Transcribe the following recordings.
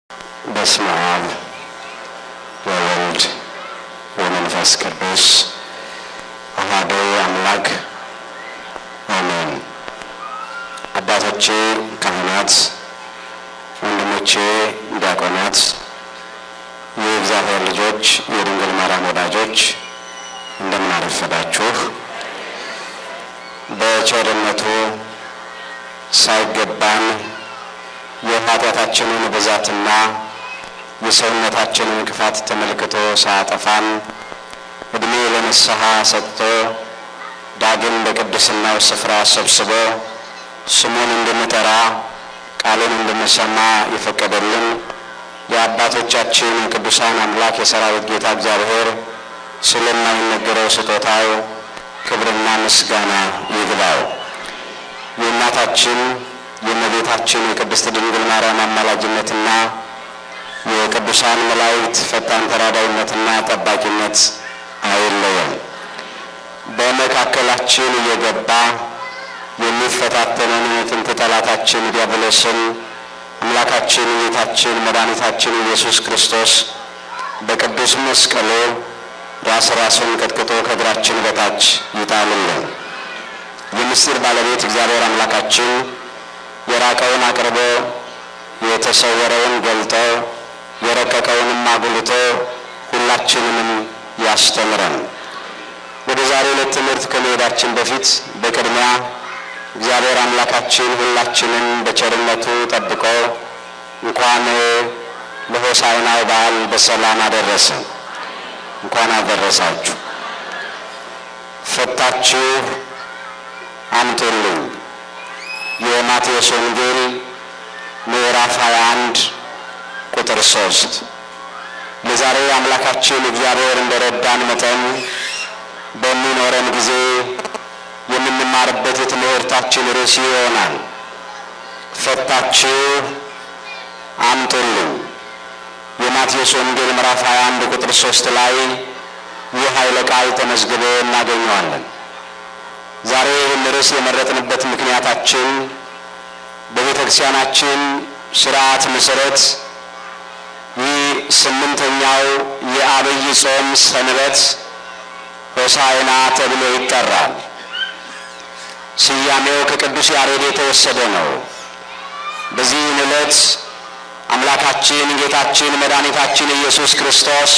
በስመ አብ ወወልድ ወመንፈስ ቅዱስ አሐዱ አምላክ አሜን። አባቶቼ ካህናት፣ ወንድሞቼ ዲያቆናት፣ የእግዚአብሔር ልጆች፣ የድንግል ማርያም ወዳጆች እንደምን አረፈዳችሁ። በቸርነቱ ሳይገባን የኃጢአታችንን ብዛትና የሰውነታችንን ክፋት ተመልክቶ ሳያጠፋን ዕድሜ ለንስሐ ሰጥቶ ዳግም በቅድስናው ስፍራ ሰብስቦ ስሙን እንድንጠራ ቃሉን እንድንሰማ የፈቀደልን የአባቶቻችን ቅዱሳን አምላክ የሰራዊት ጌታ እግዚአብሔር ስለማይነገረው ስጦታው ክብርና ምስጋና ይግባው። የእናታችን የእመቤታችን የቅድስት ድንግል ማርያም አማላጅነትና የቅዱሳን መላእክት ፈጣን ተራዳይነትና ጠባቂነት አይለየም። በመካከላችን እየገባ የሚፈታተነን የጥንት ጠላታችን ዲያብሎስን አምላካችን ጌታችን መድኃኒታችን ኢየሱስ ክርስቶስ በቅዱስ መስቀሉ ራስ ራሱን ቀጥቅጦ ከእግራችን በታች ይጣልልን። የምስጢር ባለቤት እግዚአብሔር አምላካችን የራቀውን አቅርቦ የተሰወረውን ገልጦ የረቀቀውንም አጉልቶ ሁላችንንም ያስተምረን። ወደ ዛሬ ዕለት ትምህርት ከመሄዳችን በፊት በቅድሚያ እግዚአብሔር አምላካችን ሁላችንን በቸርነቱ ጠብቆ እንኳን ለሆሳዕናው በዓል በሰላም አደረሰ። እንኳን አደረሳችሁ። ፈታችሁ አምጡልኝ። የማቴዎስ ወንጌል ምዕራፍ 21 ቁጥር 3 ለዛሬ አምላካችን እግዚአብሔር እንደረዳን መጠን በሚኖረን ጊዜ የምንማርበት የትምህርታችን ርዕስ ይሆናል። ፈታችሁ አምጡልኝ። የማቴዎስ ወንጌል ምዕራፍ 21 ቁጥር 3 ላይ ይህ ኃይለ ቃል ተመዝግቦ እናገኘዋለን። ዛሬ ይህን ርዕስ የመረጥንበት ምክንያታችን በቤተ ክርስቲያናችን ስርዓት መሰረት ይህ ስምንተኛው የአብይ ጾም ሰንበት ሆሳዕና ተብሎ ይጠራል። ስያሜው ከቅዱስ ያሬድ የተወሰደ ነው። በዚህን ዕለት አምላካችን ጌታችን መድኃኒታችን ኢየሱስ ክርስቶስ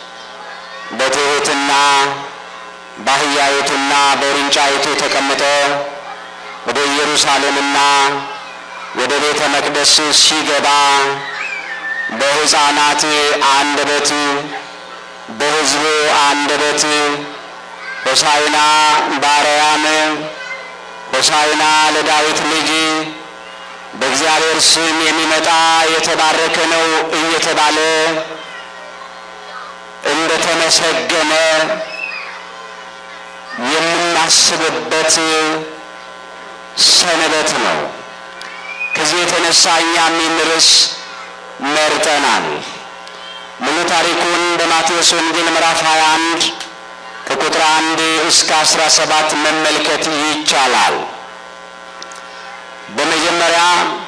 በትሑትና በአህያይቱና በውርንጫይቱ ተቀምጦ ወደ ኢየሩሳሌምና ወደ ቤተ መቅደስ ሲገባ በሕፃናት አንደበት በሕዝቡ አንደበት ሆሳዕና በአርያም ሆሳዕና ለዳዊት ልጅ በእግዚአብሔር ስም የሚመጣ የተባረከ ነው እየተባለ እንደተመሰገነ የምናስብበት ሰንበት ነው። ከዚህ የተነሳ እኛም ይህን ርዕስ መርጠናል። ሙሉ ታሪኩን በማቴዎስ ወንጌል ምዕራፍ 21 ከቁጥር አንድ እስከ 17 መመልከት ይቻላል። በመጀመሪያ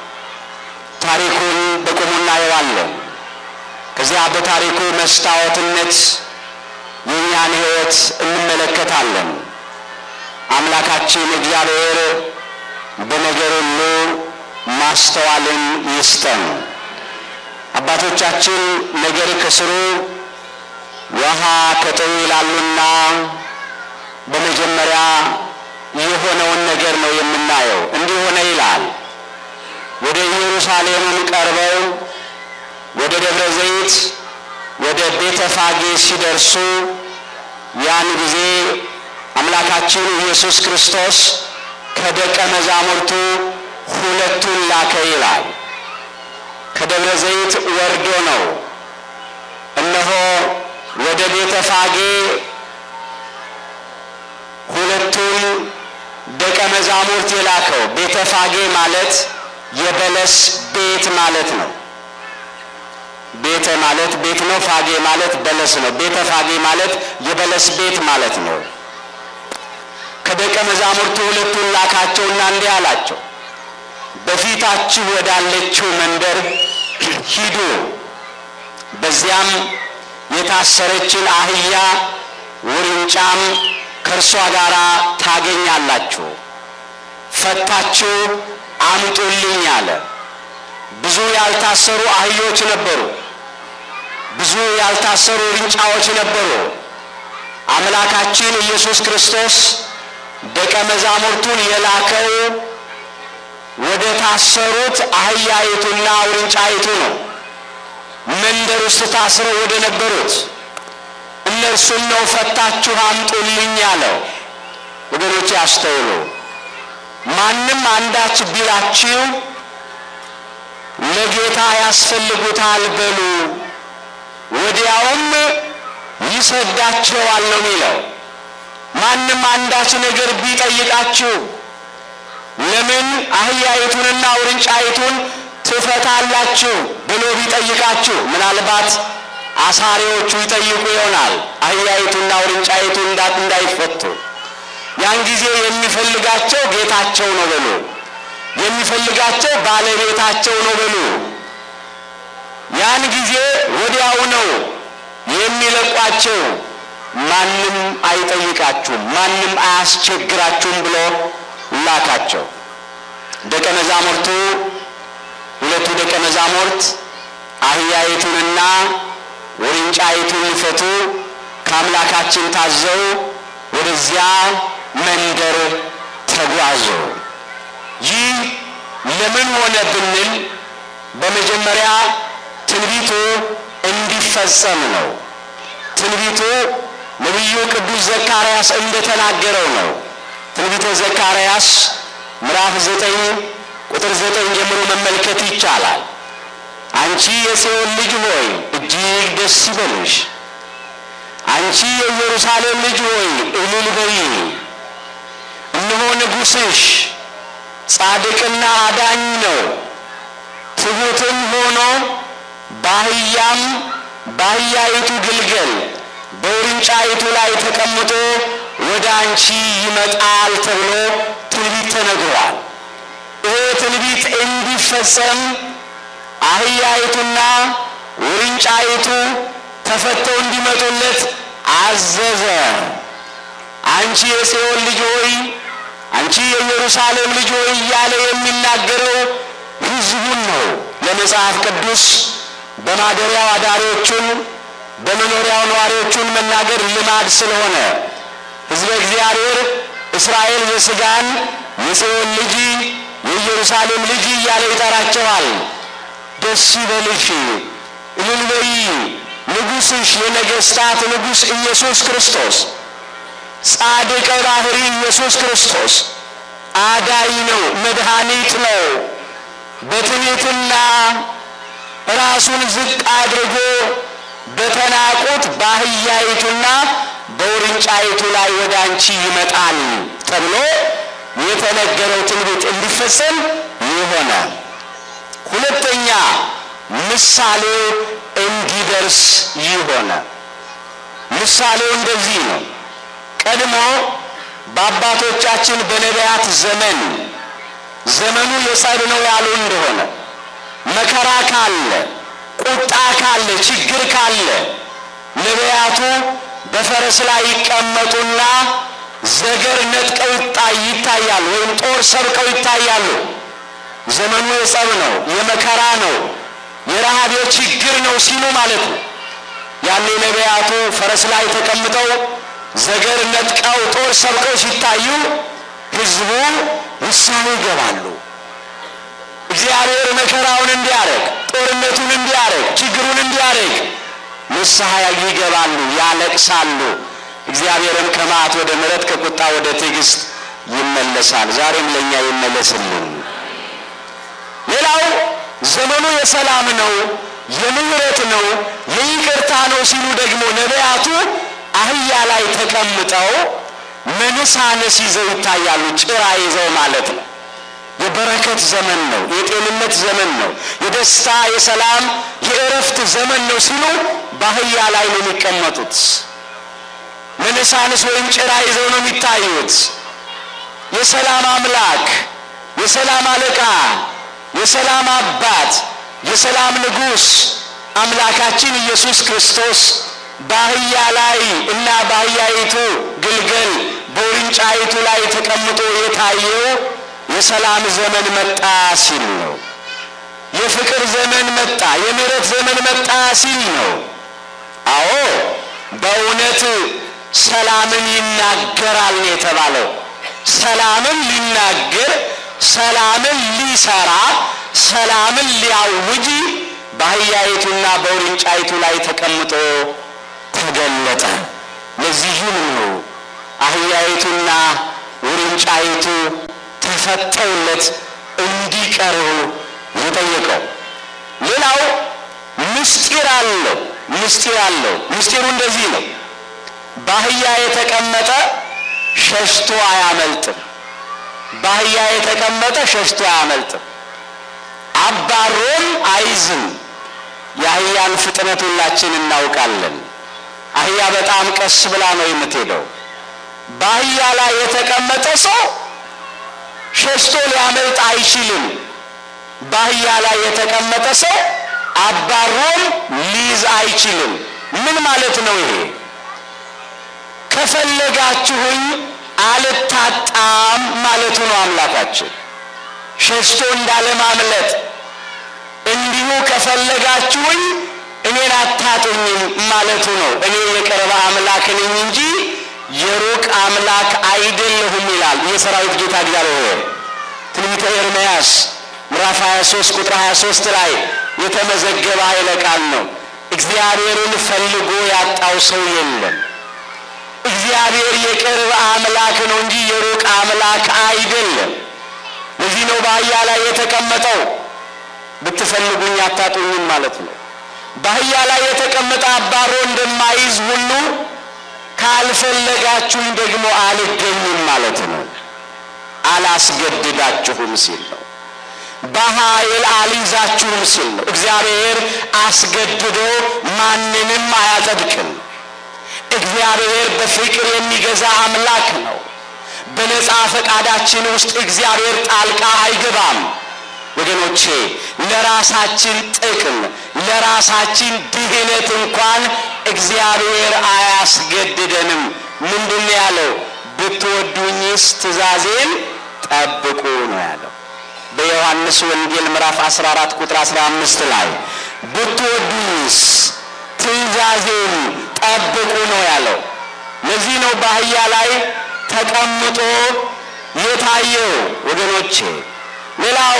ታሪኩን በቁሙ እናየዋለን። ከዚያ በታሪኩ መስታወትነት የእኛን ሕይወት እንመለከታለን። አምላካችን እግዚአብሔር በነገር ሁሉ ማስተዋልን ይስጠን። አባቶቻችን ነገር ከስሩ ውሃ ከጥሩ ይላሉና በመጀመሪያ የሆነውን ነገር ነው የምናየው። እንዲህ ሆነ ይላል። ወደ ኢየሩሳሌምም ቀርበው ወደ ደብረ ዘይት ወደ ቤተ ፋጌ ሲደርሱ ያን ጊዜ አምላካችን ኢየሱስ ክርስቶስ ከደቀ መዛሙርቱ ሁለቱን ላከ ይላል። ከደብረ ዘይት ወርዶ ነው እነሆ ወደ ቤተ ፋጌ ሁለቱን ደቀ መዛሙርት የላከው። ቤተ ፋጌ ማለት የበለስ ቤት ማለት ነው። ቤተ ማለት ቤት ነው። ፋጌ ማለት በለስ ነው። ቤተ ፋጌ ማለት የበለስ ቤት ማለት ነው። ከደቀ መዛሙርቱ ሁለቱን ላካቸውና እንዲህ አላቸው፣ በፊታችሁ ወዳለችው መንደር ሂዱ በዚያም የታሰረችን አህያ ውርንጫም ከእርሷ ጋር ታገኛላችሁ፣ ፈታችሁ አምጡልኝ አለ። ብዙ ያልታሰሩ አህዮች ነበሩ። ብዙ ያልታሰሩ ውርንጫዎች ነበሩ። አምላካችን ኢየሱስ ክርስቶስ ደቀ መዛሙርቱን የላከው ወደ ታሰሩት አህያይቱና ውርንጫይቱ ነው። መንደር ውስጥ ታስረው ወደ ነበሩት እነርሱን ነው ፈታችሁ አምጡልኝ ያለው። ወገኖች ያስተውሉ። ማንም አንዳች ቢላችሁ ለጌታ ያስፈልጉታል በሉ፣ ወዲያውም ይሰዳቸዋል ነው የሚለው። ማንም አንዳች ነገር ቢጠይቃችሁ ለምን አህያይቱንና ውርንጫይቱን ትፈታላችሁ ብሎ ቢጠይቃችሁ ምናልባት አሳሪዎቹ ይጠይቁ ይሆናል አህያይቱና ውርንጫይቱ እንዳይፈቱ። ያን ጊዜ የሚፈልጋቸው ጌታቸው ነው በሉ፣ የሚፈልጋቸው ባለቤታቸው ነው በሉ። ያን ጊዜ ወዲያው ነው የሚለቋቸው። ማንም አይጠይቃችሁም፣ ማንም አያስቸግራችሁም ብሎ ላካቸው። ደቀ መዛሙርቱ ሁለቱ ደቀ መዛሙርት አህያይቱንና ውርንጫይቱን ሊፈቱ ከአምላካችን ታዘው ወደዚያ መንደር ተጓዙ። ይህ ለምን ሆነ ብንል በመጀመሪያ ትንቢቱ እንዲፈጸም ነው። ትንቢቱ ነቢዩ ቅዱስ ዘካርያስ እንደተናገረው ነው። ትንቢተ ዘካርያስ ምዕራፍ ዘጠኝ ቁጥር ዘጠኝ ጀምሮ መመልከት ይቻላል። አንቺ የጽዮን ልጅ ሆይ እጅግ ደስ ይበልሽ፣ አንቺ የኢየሩሳሌም ልጅ ሆይ እልል በይ። እነሆ ንጉሥሽ ጻድቅና አዳኝ ነው፣ ትሑትም ሆኖ በአህያም በአህያይቱ ግልገል በውርንጫይቱ ላይ ተቀምጦ ወደ አንቺ ይመጣል ተብሎ ትንቢት ተነግሯል። ይህ ትንቢት እንዲፈጸም አህያይቱና ውርንጫይቱ ተፈተው እንዲመጡለት አዘዘ። አንቺ የጽዮን ልጅ ሆይ፣ አንቺ የኢየሩሳሌም ልጅ ሆይ እያለ የሚናገረው ሕዝቡን ነው። ለመጽሐፍ ቅዱስ በማደሪያው አዳሪዎቹን በመኖሪያው ነዋሪዎቹን መናገር ልማድ ስለሆነ ሕዝበ እግዚአብሔር እስራኤል ዘሥጋን የጽዮን ልጅ የኢየሩሳሌም ልጅ እያለ ይጠራቸዋል። ደስ ይበልሽ፣ እልል በይ፣ ንጉሥሽ የነገሥታት ንጉሥ ኢየሱስ ክርስቶስ ጻድቀ ባሕሪ ኢየሱስ ክርስቶስ አዳኝ ነው፣ መድኃኒት ነው። በትሕትና ራሱን ዝቅ አድርጎ በተናቁት በአህያይቱና በውርንጫይቱ ላይ ወደ አንቺ ይመጣል ተብሎ የተነገረው ትንቢት እንዲፈጸም ይሆነ። ሁለተኛ ምሳሌው እንዲደርስ ይሆነ። ምሳሌው እንደዚህ ነው። ቀድሞ በአባቶቻችን በነቢያት ዘመን ዘመኑ የጸብ ነው ያሉ እንደሆነ መከራ ካለ፣ ቁጣ ካለ፣ ችግር ካለ ነቢያቱ በፈረስ ላይ ይቀመጡና ዘገር ነጥቀው ይታያሉ፣ ወይም ጦር ሰብቀው ይታያሉ። ዘመኑ የጸብ ነው፣ የመከራ ነው፣ የረሃብ የችግር ነው ሲሉ ማለት ነው። ያኔ ነቢያቱ ፈረስ ላይ ተቀምጠው ዘገር ነጥቀው ጦር ሰብቀው ሲታዩ ሕዝቡ ንስሐ ይገባሉ። እግዚአብሔር መከራውን እንዲያረግ፣ ጦርነቱን እንዲያረግ፣ ችግሩን እንዲያረግ ንስሐ ይገባሉ፣ ያለቅሳሉ። እግዚአብሔርም ከመዓት ወደ ምሕረት ከቁጣ ወደ ትዕግስት ይመለሳል። ዛሬም ለእኛ ይመለስልን። ሌላው ዘመኑ የሰላም ነው፣ የምሕረት ነው፣ የይቅርታ ነው ሲሉ ደግሞ ነቢያቱ አህያ ላይ ተቀምጠው መንሳነስ ይዘው ይታያሉ። ጭራ ይዘው ማለት ነው። የበረከት ዘመን ነው፣ የጤንነት ዘመን ነው፣ የደስታ የሰላም የእረፍት ዘመን ነው ሲሉ በአህያ ላይ ነው የሚቀመጡት። መነሳንስ ወይም ጭራ ይዘው ነው የሚታዩት። የሰላም አምላክ፣ የሰላም አለቃ፣ የሰላም አባት፣ የሰላም ንጉሥ አምላካችን ኢየሱስ ክርስቶስ በአህያ ላይ እና በአህያይቱ ግልገል በውርንጫይቱ ላይ ተቀምጦ የታየው የሰላም ዘመን መጣ ሲል ነው። የፍቅር ዘመን መጣ፣ የምሕረት ዘመን መጣ ሲል ነው። አዎ በእውነት ሰላምን ይናገራል ነው የተባለው። ሰላምን ሊናገር፣ ሰላምን ሊሰራ፣ ሰላምን ሊያውጅ በአህያይቱና በውርንጫይቱ ላይ ተቀምጦ ተገለጠ። ለዚህም ነው አህያይቱና ውርንጫይቱ ተፈተውለት እንዲቀርቡ የጠየቀው። ሌላው ምስጢር አለው። ምስጢር አለው። ምስጢሩ እንደዚህ ነው። በአህያ የተቀመጠ ሸሽቶ አያመልጥም። በአህያ የተቀመጠ ሸሽቶ አያመልጥም። አባሮም አይዝም። የአህያን ፍጥነት ሁላችን እናውቃለን። አህያ በጣም ቀስ ብላ ነው የምትሄደው። በአህያ ላይ የተቀመጠ ሰው ሸሽቶ ሊያመልጥ አይችልም። በአህያ ላይ የተቀመጠ ሰው አባሮም ሊይዝ አይችልም። ምን ማለት ነው ይሄ? ከፈለጋችሁኝ አልታጣም ማለቱ ነው አምላካችን። ሸሽቶ እንዳለማምለጥ እንዲሁ ከፈለጋችሁኝ እኔን አታጡኝም ማለቱ ነው። እኔ የቅርብ አምላክ ነኝ እንጂ የሩቅ አምላክ አይደለሁም ይላል የሰራዊት ጌታ እግዚአብሔር። ትንቢተ ኤርምያስ ምዕራፍ 23 ቁጥር 23 ላይ የተመዘገበ ኃይለ ቃል ነው። እግዚአብሔርን ፈልጎ ያጣው ሰው የለም። እግዚአብሔር የቅርብ አምላክ ነው እንጂ የሩቅ አምላክ አይደለም። ለዚህ ነው በአህያ ላይ የተቀመጠው ብትፈልጉኝ አታጡኝም ማለት ነው። በአህያ ላይ የተቀመጠ አባሮ እንደማይዝ ሁሉ ካልፈለጋችሁኝ ደግሞ አልገኝም ማለት ነው። አላስገድዳችሁም ሲል ነው። በኃይል አልይዛችሁም ሲል ነው። እግዚአብሔር አስገድዶ ማንንም አያጸድቅም። እግዚአብሔር በፍቅር የሚገዛ አምላክ ነው። በነፃ ፈቃዳችን ውስጥ እግዚአብሔር ጣልቃ አይገባም። ወገኖቼ ለራሳችን ጥቅም ለራሳችን ድህነት እንኳን እግዚአብሔር አያስገድደንም። ምንድን ነው ያለው? ብትወዱኝስ ትእዛዜን ጠብቁ ነው ያለው። በዮሐንስ ወንጌል ምዕራፍ 14 ቁጥር 15 ላይ ብትወዱኝስ ትእዛዜን ጠብቁ ነው ያለው። ለዚህ ነው በአህያ ላይ ተቀምጦ የታየው ወገኖቼ። ሌላው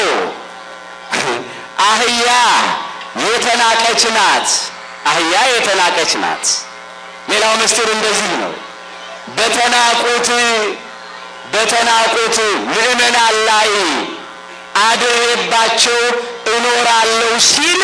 አህያ የተናቀች ናት። አህያ የተናቀች ናት። ሌላው ምስጢር እንደዚህ ነው። በተናቁት በተናቁት ምዕመናን ላይ አድሬባቸው እኖራለሁ ሲል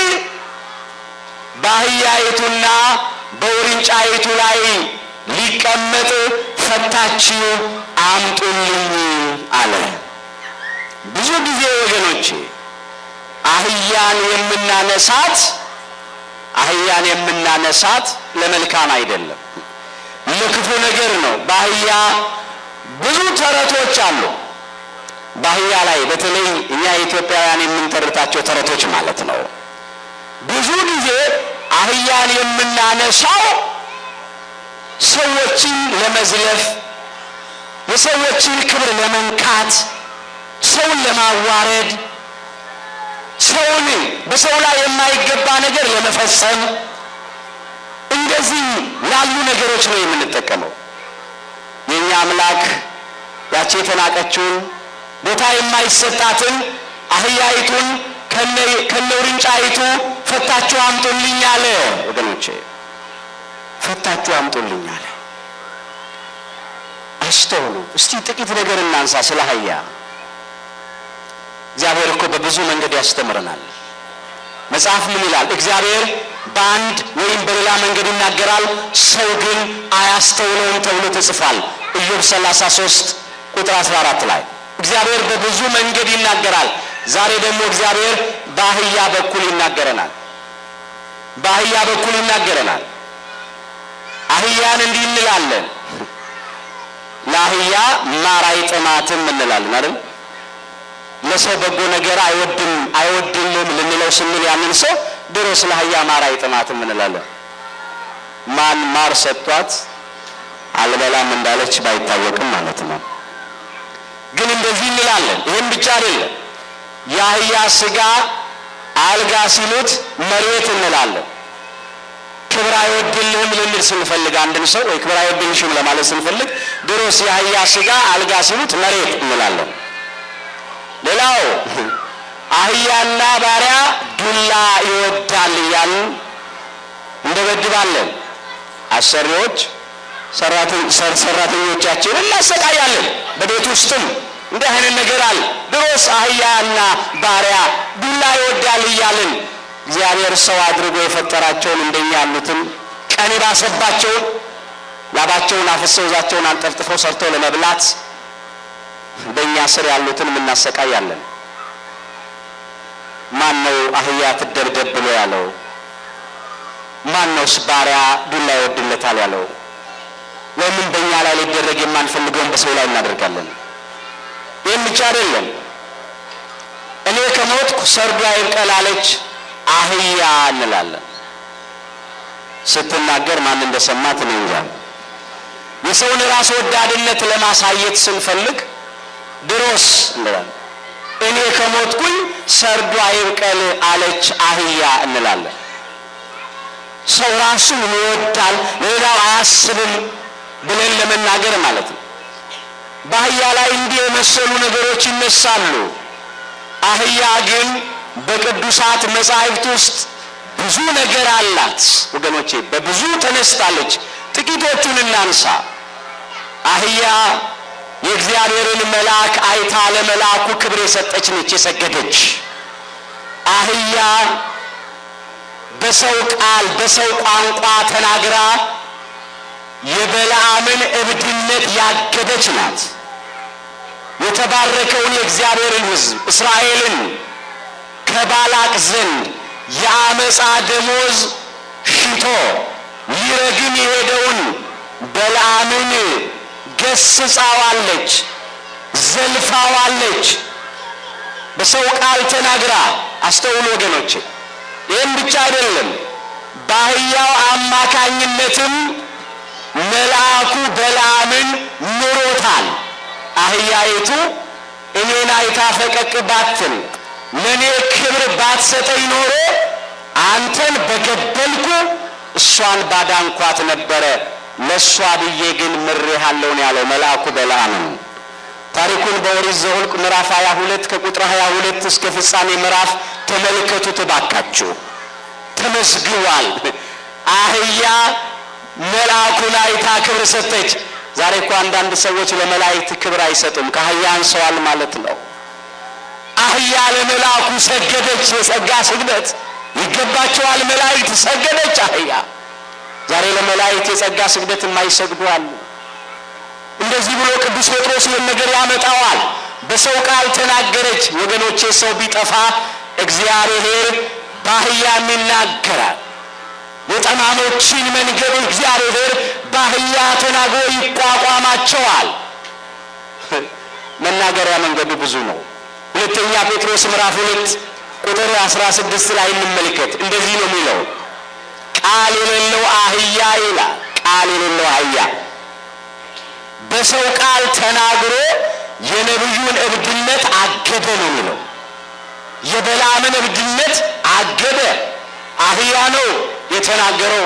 በአህያይቱና በውርንጫይቱ ላይ ሊቀመጥ ፈታችሁ አምጡልኝ አለ። ብዙ ጊዜ ወገኖቼ አህያን የምናነሳት አህያን የምናነሳት ለመልካም አይደለም፣ ለክፉ ነገር ነው። በአህያ ብዙ ተረቶች አሉ። በአህያ ላይ በተለይ እኛ ኢትዮጵያውያን የምንተርታቸው ተረቶች ማለት ነው። ብዙ ጊዜ አህያን የምናነሳው ሰዎችን ለመዝለፍ፣ የሰዎችን ክብር ለመንካት፣ ሰውን ለማዋረድ፣ ሰውን በሰው ላይ የማይገባ ነገር ለመፈጸም እንደዚህ ላሉ ነገሮች ነው የምንጠቀመው። የእኛ አምላክ ያቺ የተናቀችውን ቦታ የማይሰጣትን አህያይቱን ከነ ውርንጫይቱ ፈታችሁ አምጡልኝ አለ። ወገኖቼ ፈታችሁ አምጡልኝ አለ። አስተውሉ እስቲ ጥቂት ነገር እናንሳ ስለ አህያ። እግዚአብሔር እኮ በብዙ መንገድ ያስተምረናል። መጽሐፍ ምን ይላል? እግዚአብሔር በአንድ ወይም በሌላ መንገድ ይናገራል፣ ሰው ግን አያስተውለውም ተብሎ ተጽፏል። ኢዮብ 33 ቁጥር 14 ላይ እግዚአብሔር በብዙ መንገድ ይናገራል። ዛሬ ደግሞ እግዚአብሔር በአህያ በኩል ይናገረናል። በአህያ በኩል ይናገረናል። አህያን እንዲህ እንላለን፣ ለአህያ ማር አይጥማትም እንላለን አይደል? ለሰው በጎ ነገር አይወድም አይወድልም ልንለው ስንል ያንን ሰው ድሮ ስለ አህያ ማር አይጥማትም እንላለን። ማን ማር ሰጥቷት አልበላም እንዳለች ባይታወቅም ማለት ነው። ግን እንደዚህ እንላለን። ይህም ብቻ አይደለም። የአህያ ስጋ አልጋ ሲሉት መሬት እንላለን። ክብር አይወድልህም ልንል ስንፈልግ አንድን ሰው ወይ ክብር አይወድልሽም ለማለት ስንፈልግ ድሮስ የአህያ ስጋ አልጋ ሲሉት መሬት እንላለን። ሌላው አህያና ባሪያ ዱላ ይወዳል እያልን እንደበድባለን። አሰሪዎች ሰራተኞቻችን እናሰቃያለን። በቤት ውስጥም እንዲህ አይነት ነገር አለ። ድሮስ አህያና ባሪያ ዱላ ይወዳል እያልን እግዚአብሔር ሰው አድርጎ የፈጠራቸውን እንደኛ ያሉትን ቀን የባሰባቸውን ላባቸውን አፍሰው ዛቸውን አንጠፍጥፈው ሰርተው ለመብላት በእኛ ስር ያሉትን እናሰቃያለን። ማን ነው አህያ ትደብደብ ብሎ ያለው? ማን ነውስ ባሪያ ዱላ ይወድለታል ያለው? ለምን በእኛ ላይ ሊደረግ የማንፈልገውን በሰው ላይ እናደርጋለን? ይህም ብቻ አይደለም። እኔ ከሞትኩ ሰርዶ አይብቀል አለች አህያ እንላለን። ስትናገር ማን እንደሰማት እኔ እንጃ። የሰውን ራስ ወዳድነት ለማሳየት ስንፈልግ ድሮስ እንላለን። እኔ ከሞትኩኝ ሰርዶ አይብቀል አለች አህያ እንላለን። ሰው ራሱን ይወዳል፣ ሌላው አያስብም ብለን ለመናገር ማለት ነው። በአህያ ላይ እንዲህ የመሰሉ ነገሮች ይነሳሉ። አህያ ግን በቅዱሳት መጻሕፍት ውስጥ ብዙ ነገር አላት ወገኖቼ፣ በብዙ ተነስታለች። ጥቂቶቹን እናንሳ። አህያ የእግዚአብሔርን መልአክ አይታ ለመልአኩ ክብር የሰጠች ነች፣ የሰገደች አህያ በሰው ቃል በሰው ቋንቋ ተናግራ የበለዓምን እብድነት ያገደች ናት። የተባረከውን የእግዚአብሔርን ሕዝብ እስራኤልን ከባላቅ ዘንድ የአመፃ ደሞዝ ሽቶ ሊረግም የሄደውን በለዓምን ገስጻዋለች፣ ዘልፋዋለች። በሰው ቃል ተናግራ አስተውሉ ወገኖች። ይህም ብቻ አይደለም፣ በአህያው አማካኝነትም መልአኩ በለዓምን ምሮታል። አህያይቱ እኔን አይታ ፈቀቅ ባትል ለእኔ ክብር ባትሰጠኝ ኖሮ አንተን በገበልኩ እሷን ባዳንኳት ነበረ። ለእሷ ብዬ ግን ምሬሃለሁ ነው ያለው መልአኩ በለዓምን። ታሪኩን በኦሪት ዘኍልቍ ምዕራፍ 22 ከቁጥር 22 እስከ ፍጻሜ ምዕራፍ ተመልከቱት እባካችሁ። ተመዝግቧል። አህያ መልአኩን አይታ ክብር ሰጠች። ዛሬ እኮ አንዳንድ ሰዎች ለመላእክት ክብር አይሰጡም። ከአህያ አንሰዋል ማለት ነው። አህያ ለመልአኩ ሰገደች። የጸጋ ስግደት ይገባቸዋል። መላእክት ሰገደች አህያ። ዛሬ ለመላእክት የጸጋ ስግደት የማይሰግዱ አሉ። እንደዚህ ብሎ ቅዱስ ጴጥሮስ ይህን ነገር ያመጣዋል። በሰው ቃል ተናገረች። ወገኖቼ ሰው ቢጠፋ እግዚአብሔር በአህያም ይናገራል። የጠማሞችን መንገድ እግዚአብሔር በአህያ ተናግሮ ይቋቋማቸዋል። መናገሪያ መንገዱ ብዙ ነው። ሁለተኛ ጴጥሮስ ምዕራፍ ሁለት ቁጥር አስራ ስድስት ላይ እንመልከት። እንደዚህ ነው የሚለው ቃል የሌለው አህያ ይላል። ቃል የሌለው አህያ በሰው ቃል ተናግሮ የነቢዩን እብድነት አገደ ነው የሚለው። የበለዓምን እብድነት አገደ። አህያ ነው የተናገረው።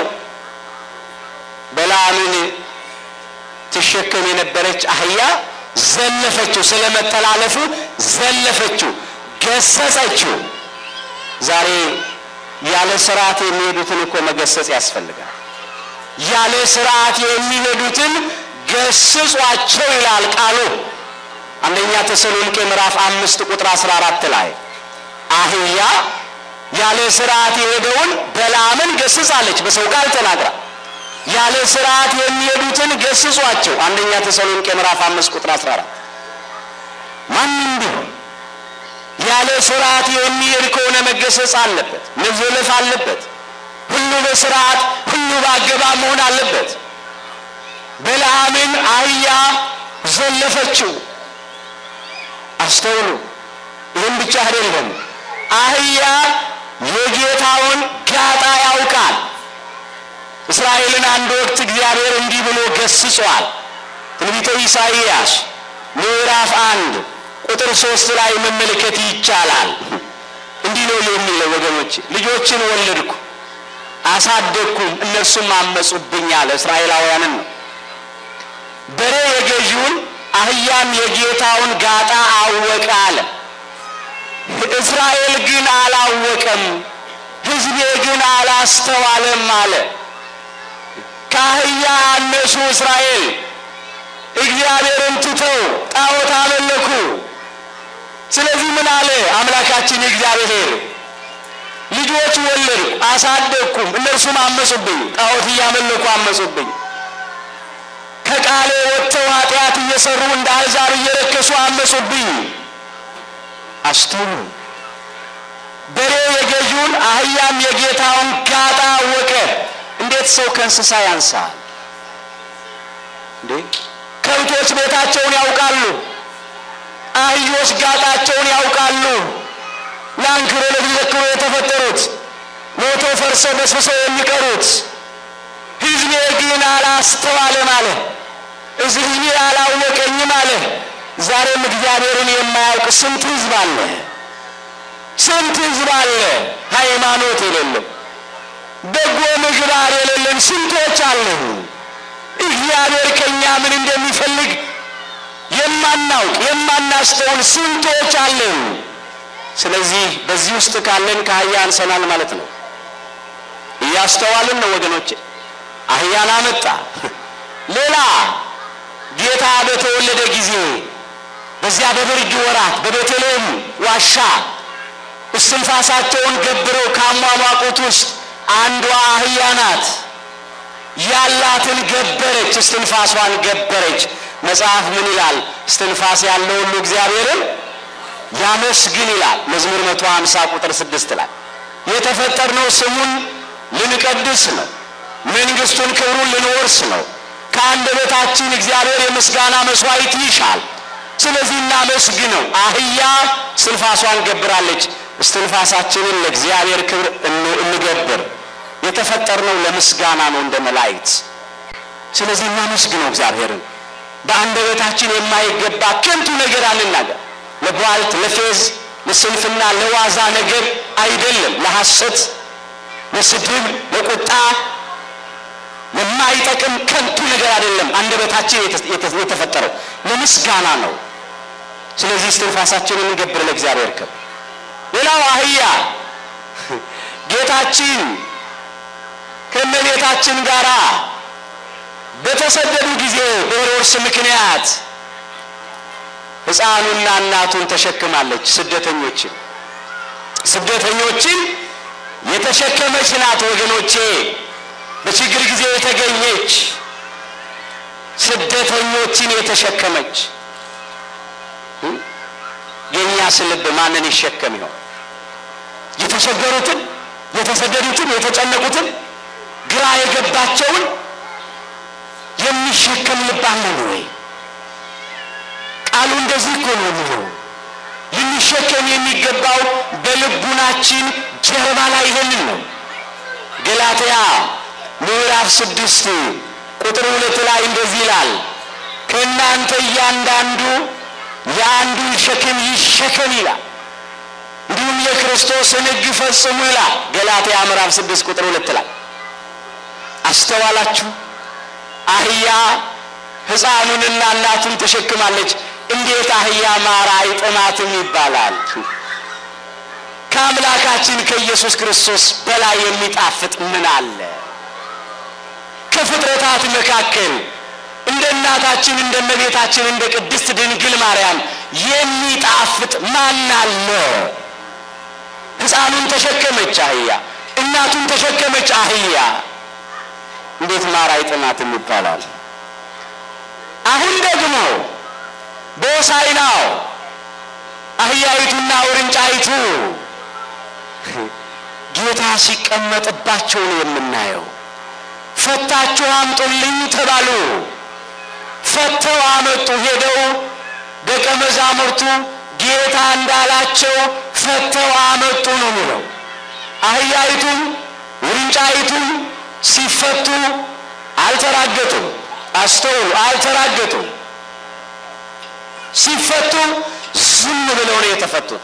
በለዓምን ትሸከም የነበረች አህያ ዘለፈችው። ስለ መተላለፉ ዘለፈችው፣ ገሰጸችው። ዛሬ ያለ ስርዓት የሚሄዱትን እኮ መገሰጽ ያስፈልጋል። ያለ ስርዓት የሚሄዱትን ገስጿቸው ይላል ቃሉ። አንደኛ ተሰሎንቄ ምዕራፍ አምስት ቁጥር አስራ አራት ላይ አህያ ያለ ስርዓት የሄደውን በለዓምን ገስጻለች፣ በሰው ቃል ተናግራ። ያለ ስርዓት የሚሄዱትን ገስጿቸው። አንደኛ ተሰሎንቄ ምዕራፍ አምስት ቁጥር አስራ አራት ማንም ቢሆን ያለ ስርዓት የሚሄድ ከሆነ መገሰጽ አለበት፣ መዘለፍ አለበት። ሁሉ በስርዓት ሁሉ በአገባብ መሆን አለበት። በለዓምን አህያ ዘለፈችው። አስተውሉ። ይህም ብቻ አይደለም። አህያ የጌታውን ጋጣ ያውቃል። እስራኤልን አንድ ወቅት እግዚአብሔር እንዲህ ብሎ ገስጿል። ትንቢተ ኢሳይያስ ምዕራፍ አንድ ቁጥር ሶስት ላይ መመልከት ይቻላል። እንዲህ ነው የሚለው ወገኖች፣ ልጆችን ወለድኩ አሳደግኩም፣ እነርሱም አመጹብኝ አለ። እስራኤላውያንን ነው። በሬ የገዢውን አህያም የጌታውን ጋጣ አወቀ አለ። እስራኤል ግን አላወቀም፣ ሕዝቤ ግን አላስተዋለም አለ። ከአህያ አነሱ እስራኤል እግዚአብሔርን ትተው ጣዖት አመለኩ። ስለዚህ ምን አለ አምላካችን እግዚአብሔር? ልጆች ወለድኩ አሳደግኩም፣ እነርሱም አመጹብኝ፣ ጣዖት እያመለኩ አመጹብኝ። ከቃሌ ወጥተው ኃጢአት እየሰሩ እንደ አሕዛብ እየረከሱ አመጹብኝ። አስተውሉ። በሬ የገዢውን አህያም የጌታውን ጋጣ አወቀ። እንዴት ሰው ከእንስሳ ያንሳል እንዴ? ከብቶች ቤታቸውን ያውቃሉ። አህዮች ጋጣቸውን ያውቃሉ። ለአንክሮ ለተዘክሮ የተፈጠሩት ሞተው ፈርሰው በስብሰው የሚቀሩት ሕዝቤ ግን አላስተዋለም አለ። ሕዝቤ አላወቀኝም አለ። ዛሬም እግዚአብሔርን የማያውቅ ስንት ሕዝብ አለ? ስንት ሕዝብ አለ? ሃይማኖት የሌለው በጎ ምግባር የሌለን ስንቶች አለን። እግዚአብሔር ከእኛ ምን እንደሚፈልግ የማናውቅ የማናስተውል ስንቶች አለን። ስለዚህ በዚህ ውስጥ ካለን ከአህያ አንሰናል ማለት ነው። እያስተዋልን ነው ወገኖቼ። አህያን አመጣ። ሌላ ጌታ በተወለደ ጊዜ በዚያ በብርድ ወራት በቤተልሔም ዋሻ እስትንፋሳቸውን ገብረው ካሟሟቁት ውስጥ አንዷ አህያ ናት። ያላትን ገበረች፣ እስትንፋሷን ገበረች። መጽሐፍ ምን ይላል? እስትንፋስ ያለው ሁሉ እግዚአብሔርን ያመስግን ይላል። መዝሙር መቶ ሀምሳ ቁጥር ስድስት ላይ የተፈጠርነው ስሙን ልንቀድስ ነው። መንግስቱን ክብሩን ልንወርስ ነው። ከአንደበታችን እግዚአብሔር የምስጋና መስዋዕት ይሻል። ስለዚህ እናመስግነው። አህያ እስትንፋሷን ገብራለች። እስትንፋሳችንን ለእግዚአብሔር ክብር እንገብር። የተፈጠርነው ለምስጋና ነው እንደ መላእክት። ስለዚህ እናመስግነው እግዚአብሔርን። በአንደበታችን የማይገባ ከንቱ ነገር አንናገር። ለቧልት፣ ለፌዝ፣ ለስንፍና፣ ለዋዛ ነገር አይደለም። ለሐሰት፣ ለስድብ፣ ለቁጣ፣ ለማይጠቅም ከንቱ ነገር አይደለም። አንደበታችን የተፈጠረው ለምስጋና ነው። ስለዚህ እስትንፋሳችንን እንገብር ለእግዚአብሔር ክብር። ሌላው አህያ ጌታችን ከእመቤታችን ጋር በተሰደዱ ጊዜ በሄሮድስ ምክንያት ሕፃኑና እናቱን ተሸክማለች። ስደተኞችን ስደተኞችን የተሸከመች ናት ወገኖቼ። በችግር ጊዜ የተገኘች ስደተኞችን የተሸከመች የእኛስ ልብ ማንን ይሸከም ይሆን? የተቸገሩትን፣ የተሰደዱትን፣ የተጨነቁትን፣ ግራ የገባቸውን የሚሸከም ልብ አለን ወይ? ቃሉ እንደዚህ እኮ ነው የሚለው። ልንሸከም የሚገባው በልቡናችን ጀርባ ላይ ይሄንን ነው። ገላትያ ምዕራፍ ስድስት ቁጥር ሁለት ላይ እንደዚህ ይላል፣ ከእናንተ እያንዳንዱ የአንዱን ሸክም ይሸከም ይላል፣ እንዲሁም የክርስቶስን ሕግ ፈጽሙ ይላል። ገላትያ ምዕራፍ ስድስት ቁጥር ሁለት ላይ አስተዋላችሁ? አህያ ሕፃኑንና እናቱን ተሸክማለች። እንዴት አህያ ማር አይጥማትም ይባላል? ከአምላካችን ከኢየሱስ ክርስቶስ በላይ የሚጣፍጥ ምን አለ? ከፍጥረታት መካከል እንደ እናታችን እንደ እመቤታችን እንደ ቅድስት ድንግል ማርያም የሚጣፍጥ ማን አለ? ሕፃኑን ተሸከመች አህያ፣ እናቱን ተሸከመች አህያ። እንዴት ማር አይጥማትም ይባላል? አሁን ደግሞ በሆሳዕናው አህያይቱና ውርንጫይቱ ጌታ ሲቀመጥባቸው ነው የምናየው። ፈታችሁ አምጡልኝ ተባሉ። ፈተው አመጡ። ሄደው ደቀ መዛሙርቱ ጌታ እንዳላቸው ፈተው አመጡ ነው የሚለው። አህያይቱም ውርንጫይቱም ሲፈቱ አልተራገጡም። አስተውሉ፣ አልተራገጡም። ሲፈቱ ዝም ብለው ነው የተፈቱት።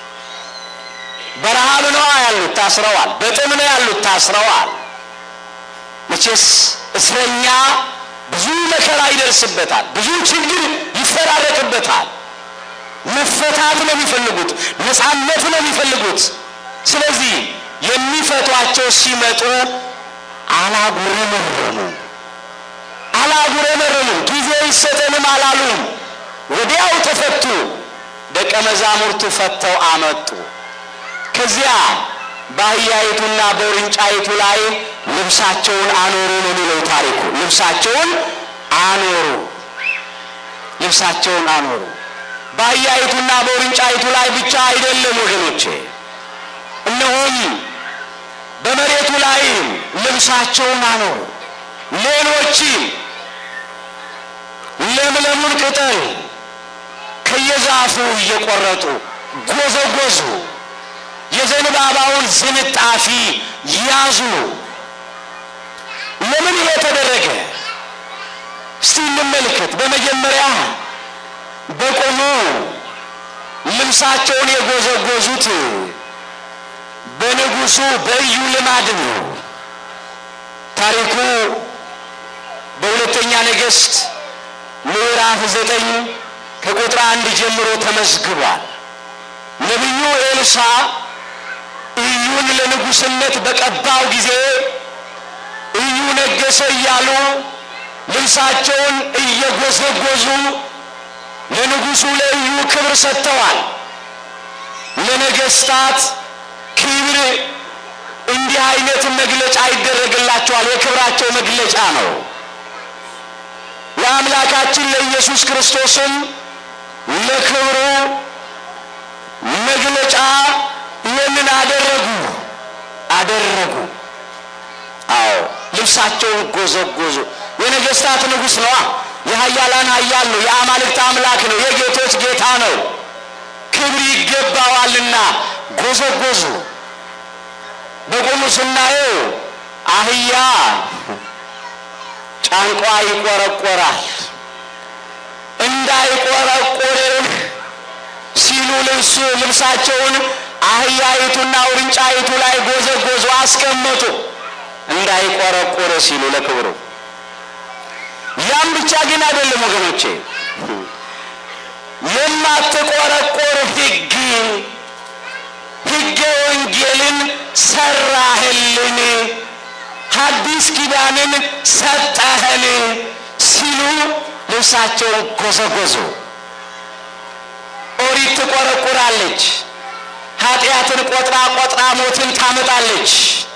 በረሃብ ነው ያሉት፣ ታስረዋል። በጥም ነው ያሉት፣ ታስረዋል። መቼስ እስረኛ ብዙ መከራ ይደርስበታል፣ ብዙ ችግር ይፈራረቅበታል። መፈታት ነው የሚፈልጉት፣ ነፃነት ነው የሚፈልጉት። ስለዚህ የሚፈቷቸው ሲመጡ አላጉረመረሙ አላጉረመረሙ ጊዜ ይሰጠንም አላሉም። ወዲያው ተፈቱ። ደቀ መዛሙርቱ ፈተው አመጡ። ከዚያ በአህያይቱና በውርንጫይቱ ላይ ልብሳቸውን አኖሩ ነው የሚለው ታሪኩ። ልብሳቸውን አኖሩ፣ ልብሳቸውን አኖሩ። በአህያይቱና በውርንጫይቱ ላይ ብቻ አይደለም ወገኖቼ፣ እነሆም በመሬቱ ላይ ልብሳቸውን አኖሩ። ሌሎችም ለምለሙን ቅጠል ከየዛፉ እየቆረጡ ጎዘጎዙ። የዘንባባውን ዝንጣፊ ያዙ። ለምን ይሄ ተደረገ? እስቲ እንመልከት። በመጀመሪያ በቆሙ ልብሳቸውን የጎዘጎዙት በንጉሡ በኢዩ ልማድ ነው። ታሪኩ በሁለተኛ ነገሥት ምዕራፍ ዘጠኝ ከቁጥር አንድ ጀምሮ ተመዝግቧል። ነቢዩ ኤልሳ ኢዩን ለንጉሥነት በቀባው ጊዜ ኢዩ ነገሰ እያሉ ልብሳቸውን እየጎዘጎዙ ለንጉሡ ለኢዩ ክብር ሰጥተዋል። ለነገስታት ክብር እንዲህ አይነት መግለጫ ይደረግላቸዋል። የክብራቸው መግለጫ ነው። ለአምላካችን ለኢየሱስ ክርስቶስም ለክብሩ መግለጫ ይህንን አደረጉ አደረጉ። አዎ ልብሳቸውን ጎዘጎዙ። የነገስታት ንጉሥ ነዋ። የኃያላን ኃያል ነው። የአማልክት አምላክ ነው። የጌቶች ጌታ ነው። ክብር ይገባዋልና ጎዘጎዙ። በቆሙ ስናየው አህያ ጫንቋ ይቆረቆራል። እንዳይቆረቆር ሲሉ ልብሱ ልብሳቸውን አህያይቱና ውርንጫይቱ ላይ ጎዘጎዙ፣ አስቀመጡ። እንዳይቆረቆር ሲሉ ለክብሩ። ያም ብቻ ግን አይደለም ወገኖቼ፣ የማትቆረቆር ሕግ ሕገ ወንጌልን ሰራህልን፣ ሐዲስ ኪዳንን ሰጠህን ሲሉ ልብሳቸውን ጎዘጎዙ። ኦሪት ትቆረቁራለች፣ ኃጢአትን ቆጥራ ቆጥራ ሞትን ታመጣለች።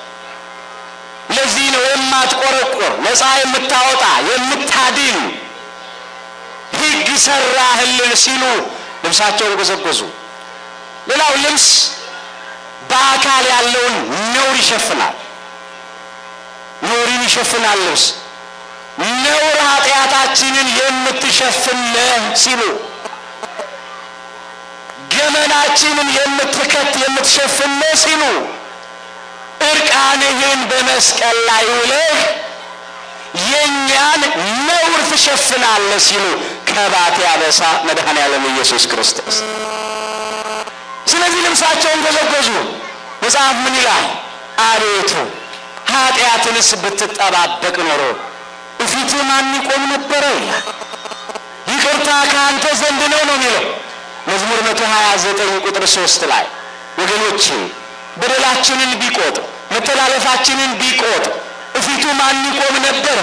ለዚህ ነው የማትቆረቁር ነፃ የምታወጣ የምታድን ሕግ ሰራህልን ሲሉ ልብሳቸውን ጎዘጎዙ። ሌላው ልብስ በአካል ያለውን ነውር ይሸፍናል። ነውርን ይሸፍናል ልብስ ነውር ኃጢአታችንን የምትሸፍን ነህ ሲሉ ገመናችንን የምትከት የምትሸፍን ነህ ሲሉ እርቃንህን በመስቀል ላይ ውለህ የእኛን ነውር ትሸፍናለህ ሲሉ ከባት ያበሳ መድኃኔ ዓለም ኢየሱስ ክርስቶስ። ስለዚህ ልብሳቸውን ጎዘጎዙ። መጽሐፍ ምን ይላል? አቤቱ ኃጢአትንስ ብትጠባበቅ ኖሮ እፊትህ ማን ይቆም ነበረ ይላል። ይቅርታ ከአንተ ዘንድ ነው ነው የሚለው መዝሙር መቶ ሀያ ዘጠኝ ቁጥር ሶስት ላይ ወገኖቼ በደላችንን ቢቆጥር መተላለፋችንን ቢቆጥር እፊቱ ማን ይቆም ነበረ?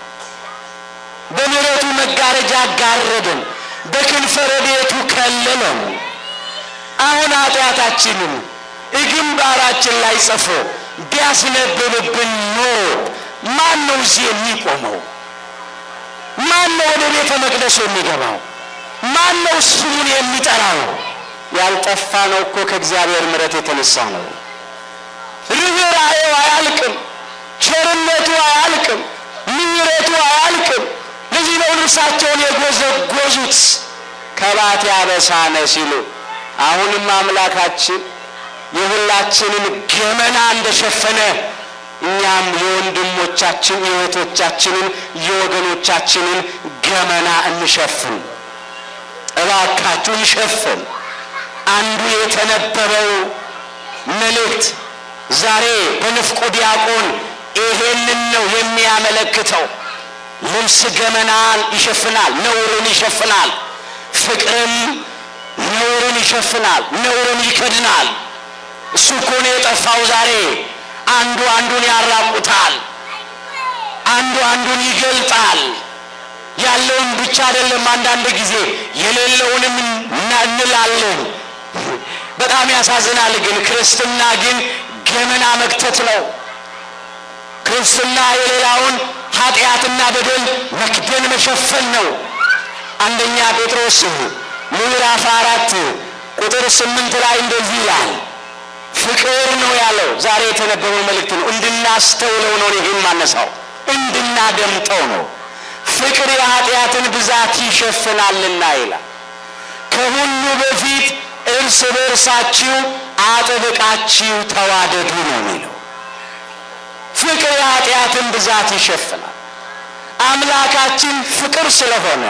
በምሕረቱ መጋረጃ ጋረደን፣ በክንፈ ረድኤቱ ከለለን። አሁን ኃጢአታችንን ግንባራችን ላይ ጽፎ ቢያስነብብብን ኖሮ ማን ነው እዚህ የሚቆመው? ማን ነው ወደ ቤተ መቅደሱ የሚገባው? ማን ነው ስሙን የሚጠራው? ያልጠፋ ነው እኮ ከእግዚአብሔር ምሕረት የተነሳ ነው። ርኅራኄው አያልቅም፣ ቸርነቱ አያልቅም፣ ምሕረቱ አያልቅም። ለዚህ ነው ልብሳቸውን የጎዘጎዙት ከባት ያበሳነ ሲሉ አሁንም አምላካችን የሁላችንን ገመና እንደሸፈነ እኛም የወንድሞቻችን የእህቶቻችንን የወገኖቻችንን ገመና እንሸፍን። እባካችሁ እንሸፍን። አንዱ የተነበበው መልእክት ዛሬ በንፍቁ ዲያቆን ይሄንን ነው የሚያመለክተው። ልብስ ገመናን ይሸፍናል፣ ነውርን ይሸፍናል። ፍቅርም ነውርን ይሸፍናል፣ ነውርን ይከድናል። እሱ እኮ ነው የጠፋው ዛሬ። አንዱ አንዱን ያራቁታል፣ አንዱ አንዱን ይገልጣል። ያለውን ብቻ አይደለም፣ አንዳንድ ጊዜ የሌለውንም እንላለን። በጣም ያሳዝናል። ግን ክርስትና ግን ገመና መክተት ነው። ክርስትና የሌላውን ኃጢአትና በደል መክደን መሸፈን ነው። አንደኛ ጴጥሮስ ምዕራፍ አራት ቁጥር ስምንት ላይ እንደዚህ ይላል። ፍቅር ነው ያለው። ዛሬ የተነበበው መልእክት ነው። እንድናስተውለው ነው ይህን ማነሳው፣ እንድናደምጠው ነው። ፍቅር የኃጢአትን ብዛት ይሸፍናልና ይላል። ከሁሉ በፊት እርስ በእርሳችሁ አጥብቃችሁ ተዋደዱ ነው የሚለው። ፍቅር የኃጢአትን ብዛት ይሸፍናል። አምላካችን ፍቅር ስለሆነ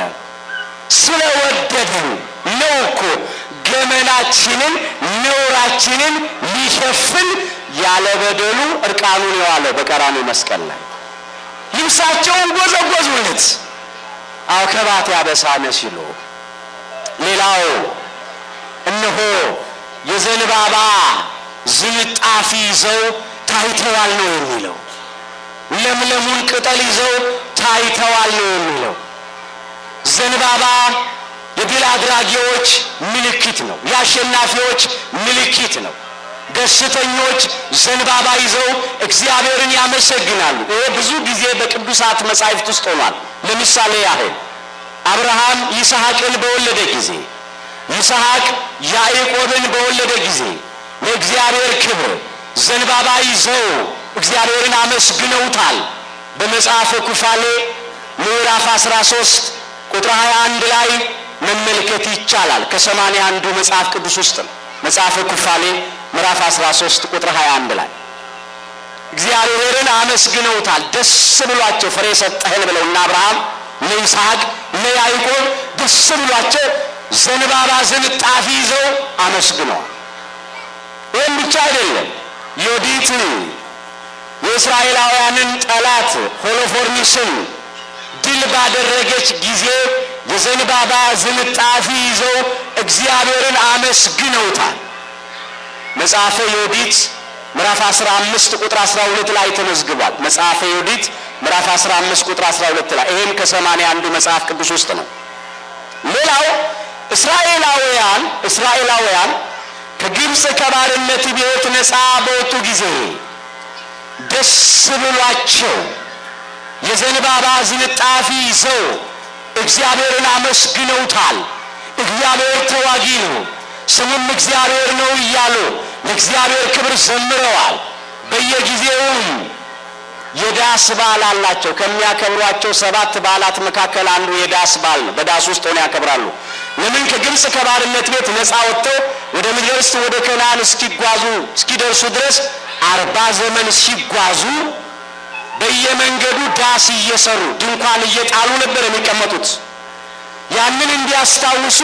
ስለወደደን ነው እኮ ገመናችንን ነውራችንን ሊሸፍን ያለ በደሉ እርቃኑን የዋለው በቀራንዮ መስቀል ላይ ልብሳቸውን ጎዘጎዙለት። አዎ ከባት ያበሳነ ሲሉ ሌላው እነሆ የዘንባባ ዝንጣፊ ይዘው ታይተዋል ነው የሚለው። ለምለሙን ቅጠል ይዘው ታይተዋል ነው የሚለው። ዘንባባ የድል አድራጊዎች ምልክት ነው። የአሸናፊዎች ምልክት ነው። ደስተኞች ዘንባባ ይዘው እግዚአብሔርን ያመሰግናሉ። ይሄ ብዙ ጊዜ በቅዱሳት መጻሕፍት ውስጥ ሆኗል። ለምሳሌ ያህል አብርሃም ይስሐቅን በወለደ ጊዜ፣ ይስሐቅ ያዕቆብን በወለደ ጊዜ ለእግዚአብሔር ክብር ዘንባባ ይዘው እግዚአብሔርን አመስግነውታል። በመጽሐፈ ኩፋሌ ምዕራፍ 13 ቁጥር 21 ላይ መመልከት ይቻላል። ከሰማንያ አንዱ መጽሐፍ ቅዱስ ውስጥ ነው። መጽሐፈ ኩፋሌ ምዕራፍ 13 ቁጥር 21 ላይ እግዚአብሔርን አመስግነውታል። ደስ ብሏቸው ፍሬ ሰጠህን ብለው እና አብርሃም ለይስሐቅ ለያዕቆብ ደስ ብሏቸው ዘንባባ ዝንጣፊ ይዘው አመስግነዋል። ይህም ብቻ አይደለም። ዮዲት የእስራኤላውያንን ጠላት ሆሎፎርኒስን ድል ባደረገች ጊዜ የዘንባባ ዝንጣፊ ይዘው እግዚአብሔርን አመስግነውታል። መጽሐፈ ዮዲት ምዕራፍ 15 ቁጥር 12 ላይ ተመዝግቧል። መጽሐፈ ዮዲት ምዕራፍ 15 ቁጥር 12 ላይ ይሄም ከሰማንያ አንዱ መጽሐፍ ቅዱስ ውስጥ ነው። ሌላው እስራኤላውያን እስራኤላውያን ከግብፅ ከባርነት ቤት ነፃ በወጡ ጊዜ ደስ ብሏቸው የዘንባባ ዝንጣፊ ይዘው እግዚአብሔርን አመስግነውታል። እግዚአብሔር ተዋጊ ነው፣ ስሙም እግዚአብሔር ነው እያሉ ለእግዚአብሔር ክብር ዘምረዋል። በየጊዜውም የዳስ በዓል አላቸው። ከሚያከብሯቸው ሰባት በዓላት መካከል አንዱ የዳስ በዓል ነው። በዳስ ውስጥ ሆነው ያከብራሉ። ለምን? ከግብፅ ከባርነት ቤት ነፃ ወጥተው ወደ ምድረ ርስት ወደ ከነዓን እስኪጓዙ እስኪደርሱ ድረስ አርባ ዘመን ሲጓዙ በየመንገዱ ዳስ እየሰሩ ድንኳን እየጣሉ ነበር የሚቀመጡት። ያንን እንዲያስታውሱ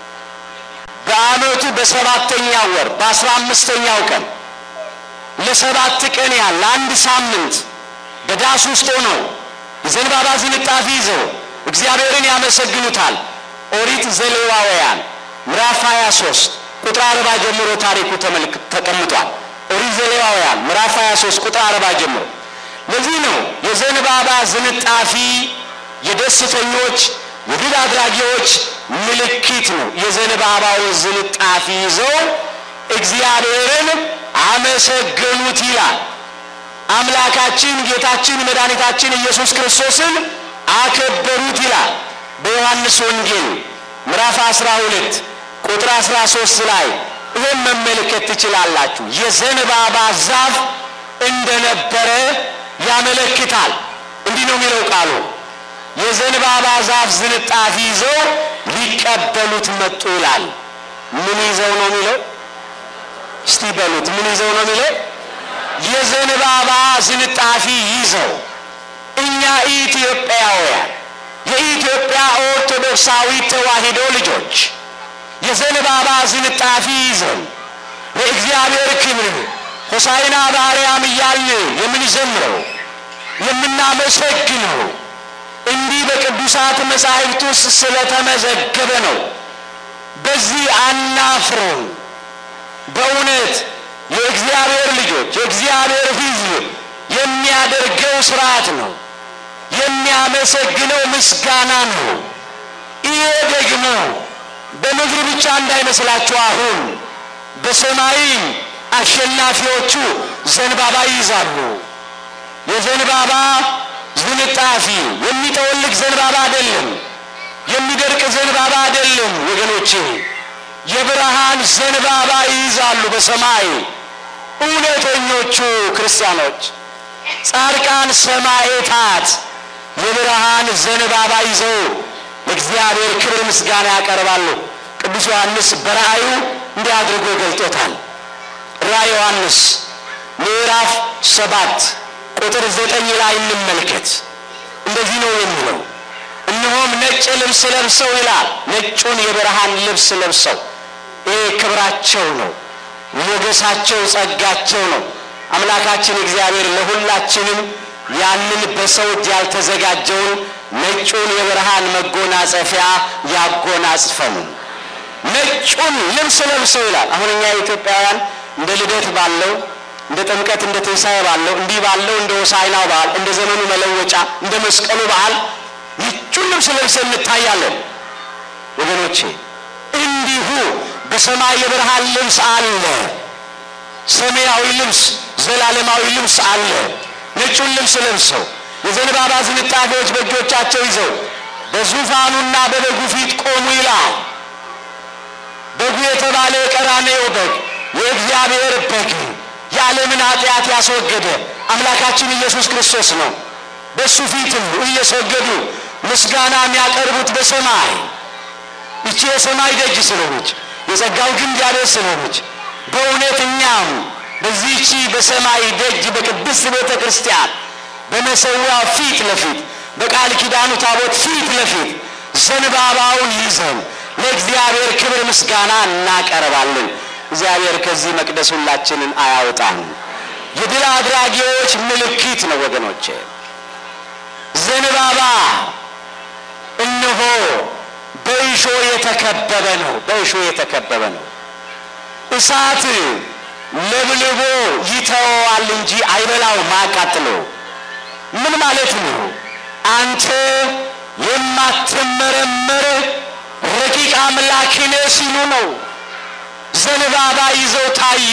በዓመቱ በሰባተኛው ወር በአስራ አምስተኛው ቀን ለሰባት ቀን ያህል ለአንድ ሳምንት በዳስ ውስጥ ሆነው የዘንባባ ዝንጣፊ ይዘው እግዚአብሔርን ያመሰግኑታል። ኦሪት ዘሌዋውያን ምዕራፍ 23 ቁጥር አርባ ጀምሮ ታሪኩ ተቀምጧል። ኦሪት ዘሌዋውያን ምዕራፍ 23 ቁጥር አርባ ጀምሮ ለዚህ ነው የዘንባባ ዝንጣፊ የደስተኞች የድል አድራጊዎች ምልክት ነው። የዘንባባውን ዝንጣፊ ይዘው እግዚአብሔርን አመሰገኑት ይላል። አምላካችን ጌታችን መድኃኒታችን ኢየሱስ ክርስቶስን አከበሩት ይላል። በዮሐንስ ወንጌል ምዕራፍ 12 ቁጥር 13 ላይ ይህም መመልከት ትችላላችሁ። የዘንባባ ዛፍ እንደነበረ ያመለክታል። እንዲህ ነው የሚለው ቃሉ የዘንባባ ዛፍ ዝንጣፊ ይዘው ሊቀበሉት መጡ ይላል። ምን ይዘው ነው የሚለው? እስቲ በሉት ምን ይዘው ነው የሚለው? የዘንባባ ዝንጣፊ ይዘው እኛ ኢትዮጵያውያን የኢትዮጵያ ኦርቶዶክሳዊ ተዋሕዶ ልጆች የዘንባባ ዝንጣፊ ይዘን ለእግዚአብሔር ክብር ሆሳዕና በአርያም እያልን የምንዘምረው የምናመሰግነው እንዲህ በቅዱሳት መጻሕፍት ውስጥ ስለተመዘገበ ነው። በዚህ አናፍርም። በእውነት የእግዚአብሔር ልጆች የእግዚአብሔር ሕዝብ የሚያደርገው ስርዓት ነው። የሚያመሰግነው ምስጋና ነው። ይሄ ደግሞ በምድር ብቻ እንዳይመስላችሁ አሁን በሰማይ አሸናፊዎቹ ዘንባባ ይይዛሉ። የዘንባባ ዝንጣፊ የሚጠወልግ ዘንባባ አይደለም፣ የሚደርቅ ዘንባባ አይደለም ወገኖቼ፣ የብርሃን ዘንባባ ይይዛሉ በሰማይ እውነተኞቹ ክርስቲያኖች፣ ጻድቃን ሰማዕታት የብርሃን ዘንባባ ይዘው ለእግዚአብሔር ክብር ምስጋና ያቀርባሉ። ቅዱስ ዮሐንስ በራእዩ እንዲህ አድርጎ ገልጦታል። ራእየ ዮሐንስ ምዕራፍ ሰባት ቁጥር ዘጠኝ ላይ እንመልከት። እንደዚህ ነው የሚለው፣ እነሆም ነጭ ልብስ ለብሰው ይላል። ነጩን የብርሃን ልብስ ለብሰው ይህ ክብራቸው ነው፣ ሞገሳቸው፣ ጸጋቸው ነው። አምላካችን እግዚአብሔር ለሁላችንም ያንን በሰው እጅ ያልተዘጋጀውን ነጩን የብርሃን መጎናጸፊያ ያጎናጽፈን። ነጩን ልብስ ለብሰው ይላል። አሁን እኛ ኢትዮጵያውያን እንደ ልደት ባለው እንደ ጥምቀት እንደ ትንሣኤ ባለው እንዲህ ባለው እንደ ሆሳዕናው በዓል እንደ ዘመኑ መለወጫ እንደ መስቀሉ በዓል ነጩን ልብስ ለብሰን እንታያለን። ወገኖቼ እንዲሁ በሰማይ የብርሃን ልብስ አለ። ሰማያዊ ልብስ፣ ዘላለማዊ ልብስ አለ። ነጩን ልብስ ለብሰው የዘንባባ ዝንጣፊዎች በእጆቻቸው ይዘው በዙፋኑና በበጉ ፊት ቆሙ ይላል። በጉ የተባለ የቀራንዮ በግ የእግዚአብሔር በግ የዓለምን ኃጢአት ያስወገደ አምላካችን ኢየሱስ ክርስቶስ ነው። በእሱ ፊትም እየሰገዱ ምስጋና የሚያቀርቡት በሰማይ ይቺ የሰማይ ደጅ ስለሆነች የጸጋው ግንድ ያቤት ስለሆነች በእውነት እኛም በዚህቺ በሰማይ ደጅ በቅድስት ቤተ ክርስቲያን በመሰዊያው ፊት ለፊት በቃል ኪዳኑ ታቦት ፊት ለፊት ዘንባባውን ይዘን ለእግዚአብሔር ክብር ምስጋና እናቀርባለን። እግዚአብሔር ከዚህ መቅደስ ሁላችንን አያውጣን። የድል አድራጊዎች ምልክት ነው ወገኖቼ። ዘንባባ እነሆ በእሾ የተከበበ ነው። በእሾ የተከበበ ነው። እሳት ለብልቦ ይተወዋል እንጂ አይበላውም፣ አያቃጥለው። ምን ማለት ነው? አንተ የማትመረመር ረቂቅ አምላክ ነህ ሲሉ ነው። ዘንባባ ይዘው ታዩ።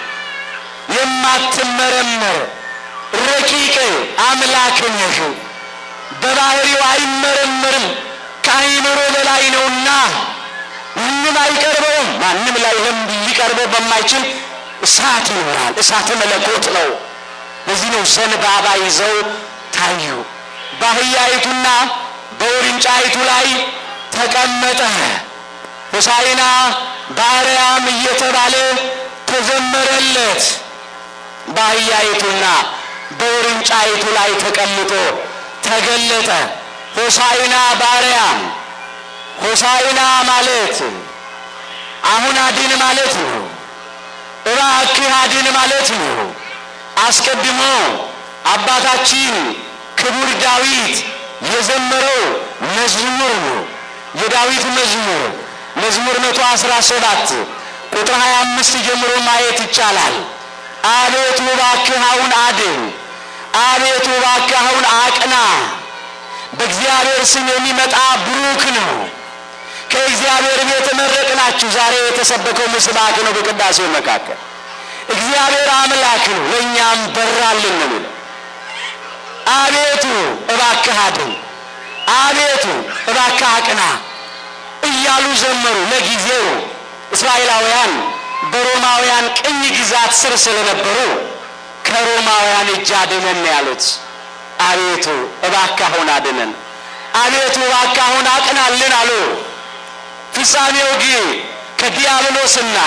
የማትመረመር ረቂቅ አምላክ ነህ። በባህሪው አይመረመርም፣ ከአይምሮ በላይ ነውና ምንም አይቀርበውም። ማንም ላይ ሊቀርበው በማይችል እሳት ይኖራል። እሳተ መለኮት ነው። ለዚህ ነው ዘንባባ ይዘው ታዩ። በአህያይቱና በውርንጫይቱ ላይ ተቀመጠ። ሆሳዕና በአርያም እየተባለ ተዘመረለት። በአህያይቱና በውርንጫይቱ ላይ ተቀምጦ ተገለጠ። ሆሳዕና በአርያም ሆሳዕና ማለት አሁን አድን ማለት ነው። እባክህ አድን ማለት ነው። አስቀድሞ አባታችን ክቡር ዳዊት የዘመረው መዝሙር ነው። የዳዊት መዝሙር መዝሙር መቶ አስራ ሰባት ቁጥር ሀያ አምስት ጀምሮ ማየት ይቻላል። አቤቱ እባክህ አሁን አድን፣ አቤቱ እባክህ አሁን አቅና። በእግዚአብሔር ስም የሚመጣ ብሩክ ነው። ከእግዚአብሔር ቤት መረቅናችሁ። ዛሬ የተሰበከው ምስባክ ነው። በቅዳሴው መካከል እግዚአብሔር አምላክ ነው፣ ለእኛም በራልን ነው የሚለው። አቤቱ እባክህ አድን፣ አቤቱ እባክህ አቅና እያሉ ዘመሩ። ለጊዜው እስራኤላውያን በሮማውያን ቅኝ ግዛት ስር ስለነበሩ ከሮማውያን እጅ አድነን ያሉት። አቤቱ እባክህ አሁን አድነን፣ አቤቱ እባክህ አሁን አቅናልን አሉ። ፍጻሜው ግን ከዲያብሎስና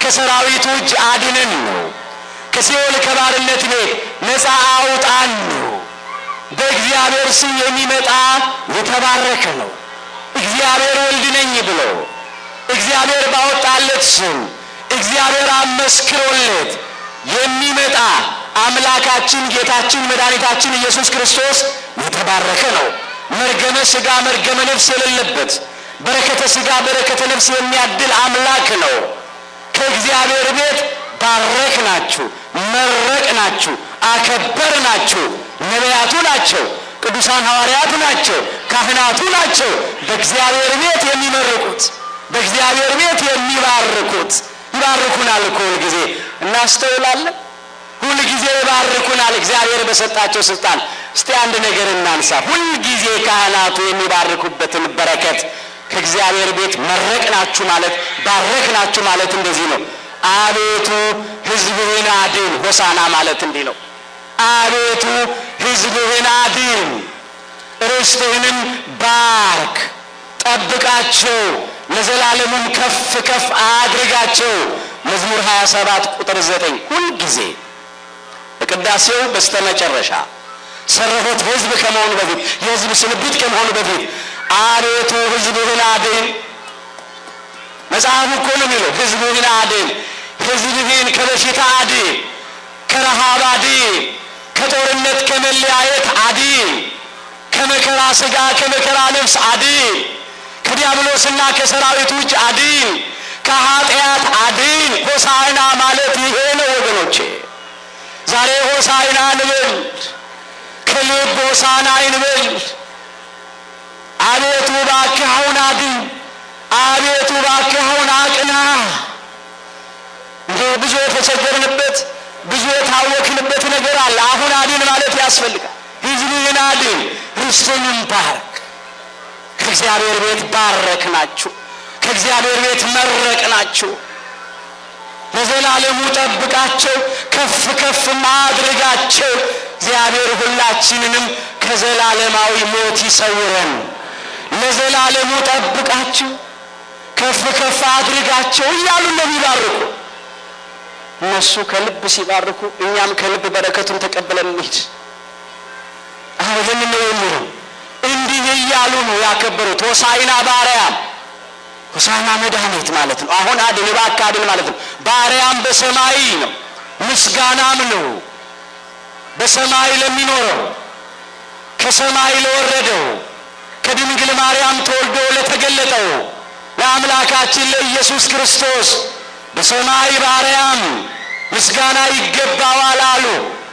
ከሰራዊቱ እጅ አድነን ነው። ከሲኦል ከባርነት ቤት ነፃ አውጣን ነው። በእግዚአብሔር ስም የሚመጣ የተባረከ ነው። እግዚአብሔር ወልድ ነኝ ብሎ እግዚአብሔር ባወጣለት ስም እግዚአብሔር አመስክሮለት የሚመጣ አምላካችን ጌታችን መድኃኒታችን ኢየሱስ ክርስቶስ የተባረከ ነው። መርገመ ሥጋ መርገመ ነፍስ የሌለበት በረከተ ሥጋ በረከተ ነፍስ የሚያድል አምላክ ነው። ከእግዚአብሔር ቤት ባረክ ናችሁ፣ መረቅ ናችሁ፣ አከበር ናችሁ። ነቢያቱ ናቸው፣ ቅዱሳን ሐዋርያቱ ናቸው፣ ካህናቱ ናቸው። በእግዚአብሔር ቤት የሚመርቁት በእግዚአብሔር ቤት የሚባርኩት ይባርኩናል እኮ ሁልጊዜ እናስተውላለን። ሁልጊዜ ይባርኩናል እግዚአብሔር በሰጣቸው ስልጣን። እስቲ አንድ ነገር እናንሳ። ሁልጊዜ ካህናቱ የሚባርኩበትን በረከት ከእግዚአብሔር ቤት መረቅ ናችሁ ማለት ባረክ ናችሁ ማለት እንደዚህ ነው። አቤቱ ሕዝብህን አድን። ሆሳና ማለት እንዲህ ነው። አቤቱ ሕዝብህን አድን፣ ርስትህንም ባርክ፣ ጠብቃቸው፣ ለዘላለሙም ከፍ ከፍ አድርጋቸው። መዝሙር 27 ቁጥር 9 ሁልጊዜ በቅዳሴው በስተመጨረሻ ሰረሆት ሕዝብ ከመሆኑ በፊት የሕዝብ ስንብት ከመሆኑ በፊት አቤቱ ሕዝብህን አድን። መጽሐፉ እኮ ነው የሚለው ሕዝብህን አድን፣ ሕዝብህን ከበሽታ አድን፣ ከረሃብ አድን፣ ከጦርነት ከመለያየት አድን፣ ከመከራ ሥጋ ከመከራ ነፍስ አድን፣ ከዲያብሎስና ከሰራዊቱ እጅ አድን፣ ከኃጢአት አድን። ሆሳዕና ማለት ይሄ ነው ወገኖቼ። ዛሬ ሆሳዕና እንበል፣ ከልብ ሆሳዕና እንበል። አቤቱ እባክህ አሁን አድን፣ አቤቱ እባክህ አሁን አቅና። እንደ ብዙ የተቸገርንበት ብዙ የታወክንበት ነገር አለ። አሁን አድን ማለት ያስፈልጋል። ሕዝብህን አድን፣ ርስትህንም ባርክ። ከእግዚአብሔር ቤት ባረክ ናችሁ፣ ከእግዚአብሔር ቤት መረቅ ናችሁ። ለዘላለሙ ጠብቃቸው፣ ከፍ ከፍ ማድረጋቸው። እግዚአብሔር ሁላችንንም ከዘላለማዊ ሞት ይሰውረን። ለዘላለሙ ጠብቃቸው፣ ከፍ ከፍ አድርጋቸው እያሉ ነው የሚባርኩ። እነሱ ከልብ ሲባርኩ እኛም ከልብ በረከቱን ተቀብለን እንሂድ። አሁ ይህን ነው የሚለው። እንዲህ እያሉ ነው ያከበሩት። ሆሳዕና በአርያም ሆሳዕና መድኃኒት ማለት ነው። አሁን አድን እባክህ አድን ማለት ነው። በአርያም በሰማይ ነው፣ ምስጋናም ነው በሰማይ ለሚኖረው ከሰማይ ለወረደው ከድንግል ማርያም ተወልዶ ለተገለጠው ለአምላካችን ለኢየሱስ ክርስቶስ በሰማይ በአርያም ምስጋና ይገባዋል አሉ።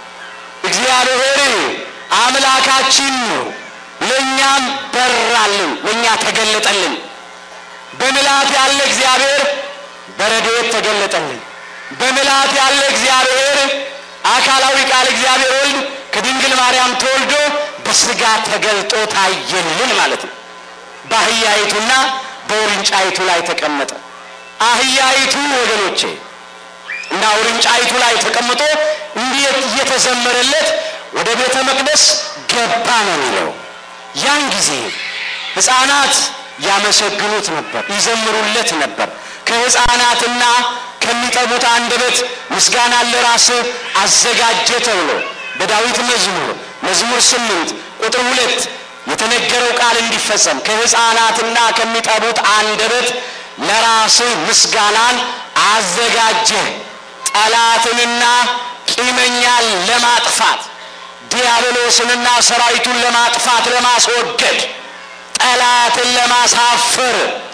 እግዚአብሔር አምላካችን ነው፣ ለእኛም በራልን፣ ለእኛ ተገለጠልን። በምልአት ያለ እግዚአብሔር በረድኤት ተገለጠልን። በምልአት ያለ እግዚአብሔር አካላዊ ቃል እግዚአብሔር ወልድ ከድንግል ማርያም ተወልዶ በስጋ ተገልጦ ታየልን ማለት ነው። በአህያይቱና በውርንጫይቱ ላይ ተቀመጠ። አህያይቱ ወገኖቼ እና ውርንጫይቱ ላይ ተቀምጦ እንዴት እየተዘመረለት ወደ ቤተ መቅደስ ገባ ነው የሚለው። ያን ጊዜ ሕፃናት ያመሰግኑት ነበር፣ ይዘምሩለት ነበር። ከሕፃናትና ከሚጠቡት አንደበት ምስጋናን ለራስህ አዘጋጀ ተብሎ በዳዊት መዝሙር መዝሙር ስምንት ቁጥር ሁለት የተነገረው ቃል እንዲፈጸም ከሕፃናትና ከሚጠቡት አንደበት ለራስህ ምስጋናን አዘጋጀ። ጠላትንና ቂመኛን ለማጥፋት ዲያብሎስንና ሰራዊቱን ለማጥፋት ለማስወገድ ጠላትን ለማሳፈር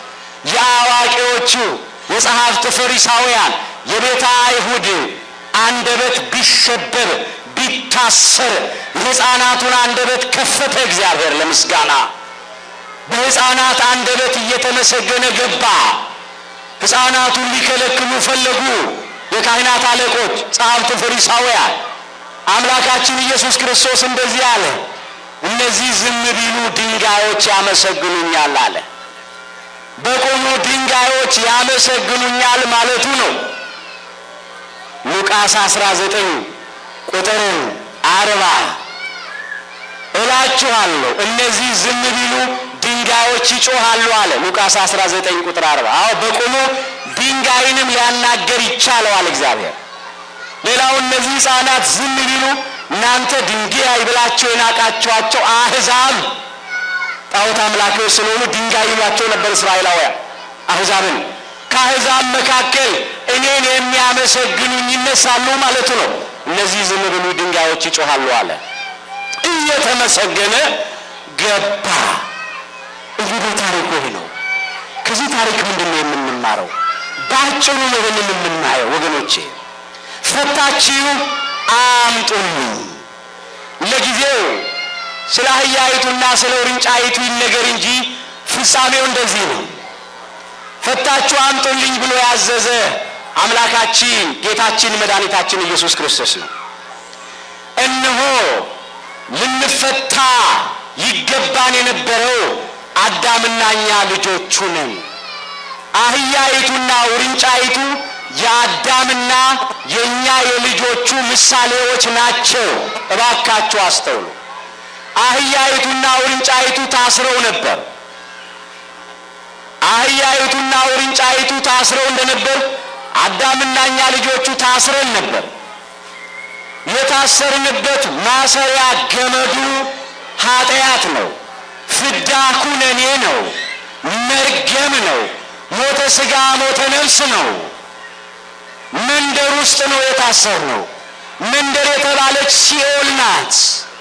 የአዋቂዎቹ የጸሐፍት ፈሪሳውያን የቤተ አይሁድ አንደበት ቢሸበብ ቢታሰር የሕፃናቱን አንደበት ከፈተ እግዚአብሔር ለምስጋና። በሕፃናት አንደበት እየተመሰገነ ገባ። ሕፃናቱን ሊከለክሉ ፈለጉ የካህናት አለቆች፣ ጸሐፍት ፈሪሳውያን። አምላካችን ኢየሱስ ክርስቶስ እንደዚህ አለ፣ እነዚህ ዝም ቢሉ ድንጋዮች ያመሰግኑኛል አለ። በቆሙ ድንጋዮች ያመሰግኑኛል ማለቱ ነው። ሉቃስ 19 ቁጥር አርባ እላችኋለሁ እነዚህ ዝም ቢሉ ድንጋዮች ይጮሃሉ አለ። ሉቃስ 19 ቁጥር 40 አዎ በቆሙ ድንጋይንም ሊያናገር ይቻለዋል እግዚአብሔር። ሌላው እነዚህ ሕፃናት ዝም ቢሉ እናንተ ድንጋይ ብላቸው የናቃችኋቸው አሕዛብ ጣዖት አምላኪዎች ስለሆኑ ድንጋይ ይሏቸው ነበር እስራኤላውያን አሕዛብን። ከአሕዛብ መካከል እኔን የሚያመሰግኑኝ ይነሳሉ ማለቱ ነው። እነዚህ ዝም ብሉ ድንጋዮች ይጮኻሉ አለ። እየተመሰገነ ገባ። እንግዲህ ታሪኩ ይህ ነው። ከዚህ ታሪክ ምንድን ነው የምንማረው? በአጭሩ ነው ይህንን የምናየው ወገኖቼ። ፈታችሁ አምጡልኝ። ለጊዜው ስለ አህያይቱና ስለ ውርንጫይቱ ይነገር እንጂ ፍጻሜው እንደዚህ ነው። ፈታችሁ አምጡልኝ ብሎ ያዘዘ አምላካችን ጌታችን መድኃኒታችን ኢየሱስ ክርስቶስ ነው። እነሆ ልንፈታ ይገባን የነበረው አዳምና እኛ ልጆቹ ነን። አህያይቱና ውርንጫይቱ የአዳምና የእኛ የልጆቹ ምሳሌዎች ናቸው። እባካችሁ አስተውሉ። አህያይቱና ውርንጫይቱ ታስረው ነበር። አህያይቱና ውርንጫይቱ ታስረው እንደነበር አዳምና እኛ ልጆቹ ታስረን ነበር። የታሰርንበት ማሰሪያ ገመዱ ኃጢአት ነው። ፍዳ ኩነኔ ነው። መርገም ነው። ሞተ ሥጋ ሞተ ነፍስ ነው። መንደር ውስጥ ነው የታሰርነው። መንደር የተባለች ሲኦል ናት።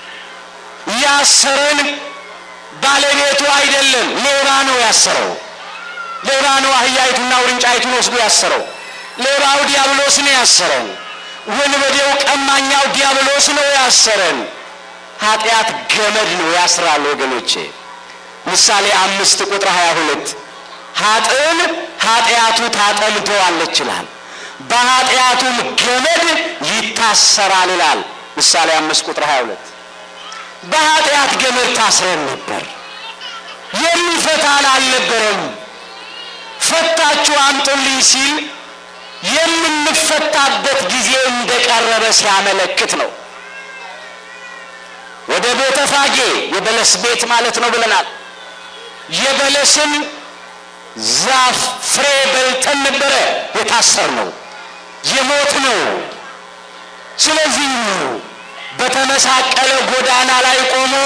ያሰረን ባለቤቱ አይደለም፣ ሌባ ነው ያሰረው። ሌባ ነው አህያይቱና ውርንጫይቱን ወስዶ ያሰረው። ሌባው ዲያብሎስ ነው ያሰረን። ወንበዴው ቀማኛው ዲያብሎስ ነው ያሰረን። ኃጢአት ገመድ ነው ያስራል ወገኖቼ። ምሳሌ አምስት ቁጥር ሀያ ሁለት ኃጥእን ኃጢአቱ ታጠምደዋለች ይላል፣ በኃጢአቱም ገመድ ይታሰራል ይላል። ምሳሌ አምስት ቁጥር ሀያ ሁለት በኃጢአት ገመድ ታስረን ነበር። የሚፈታን አልነበረም። ፈታችሁ አምጡልኝ ሲል የምንፈታበት ጊዜ እንደቀረበ ሲያመለክት ነው። ወደ ቤተ ፋጌ የበለስ ቤት ማለት ነው ብለናል። የበለስን ዛፍ ፍሬ በልተን ነበረ የታሰር ነው የሞት ነው። ስለዚህ በተመሳቀለ ጎዳና ላይ ቆሞ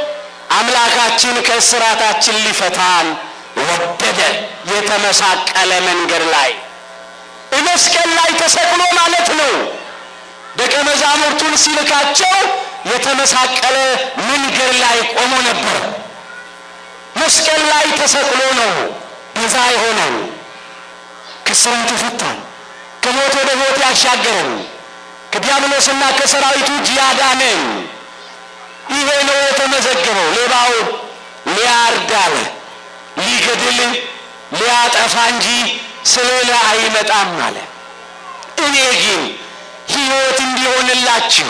አምላካችን ከእስራታችን ሊፈታን ወደደ። የተመሳቀለ መንገድ ላይ መስቀል ላይ ተሰቅሎ ማለት ነው። ደቀ መዛሙርቱን ሲልካቸው የተመሳቀለ መንገድ ላይ ቆሞ ነበር። መስቀል ላይ ተሰቅሎ ነው ቤዛ የሆነን ከእስራት የፈታን ከሞት ወደ ሕይወት ያሻገረን ከዲያብሎስና ከሰራዊቱ እጅ ያዳነን። ይሄ ነው የተመዘገበው። ሌባው ሊያርድ አለ፣ ሊገድል ሊያጠፋ እንጂ ስለሌላ አይመጣም አለ። እኔ ግን ሕይወት እንዲሆንላችሁ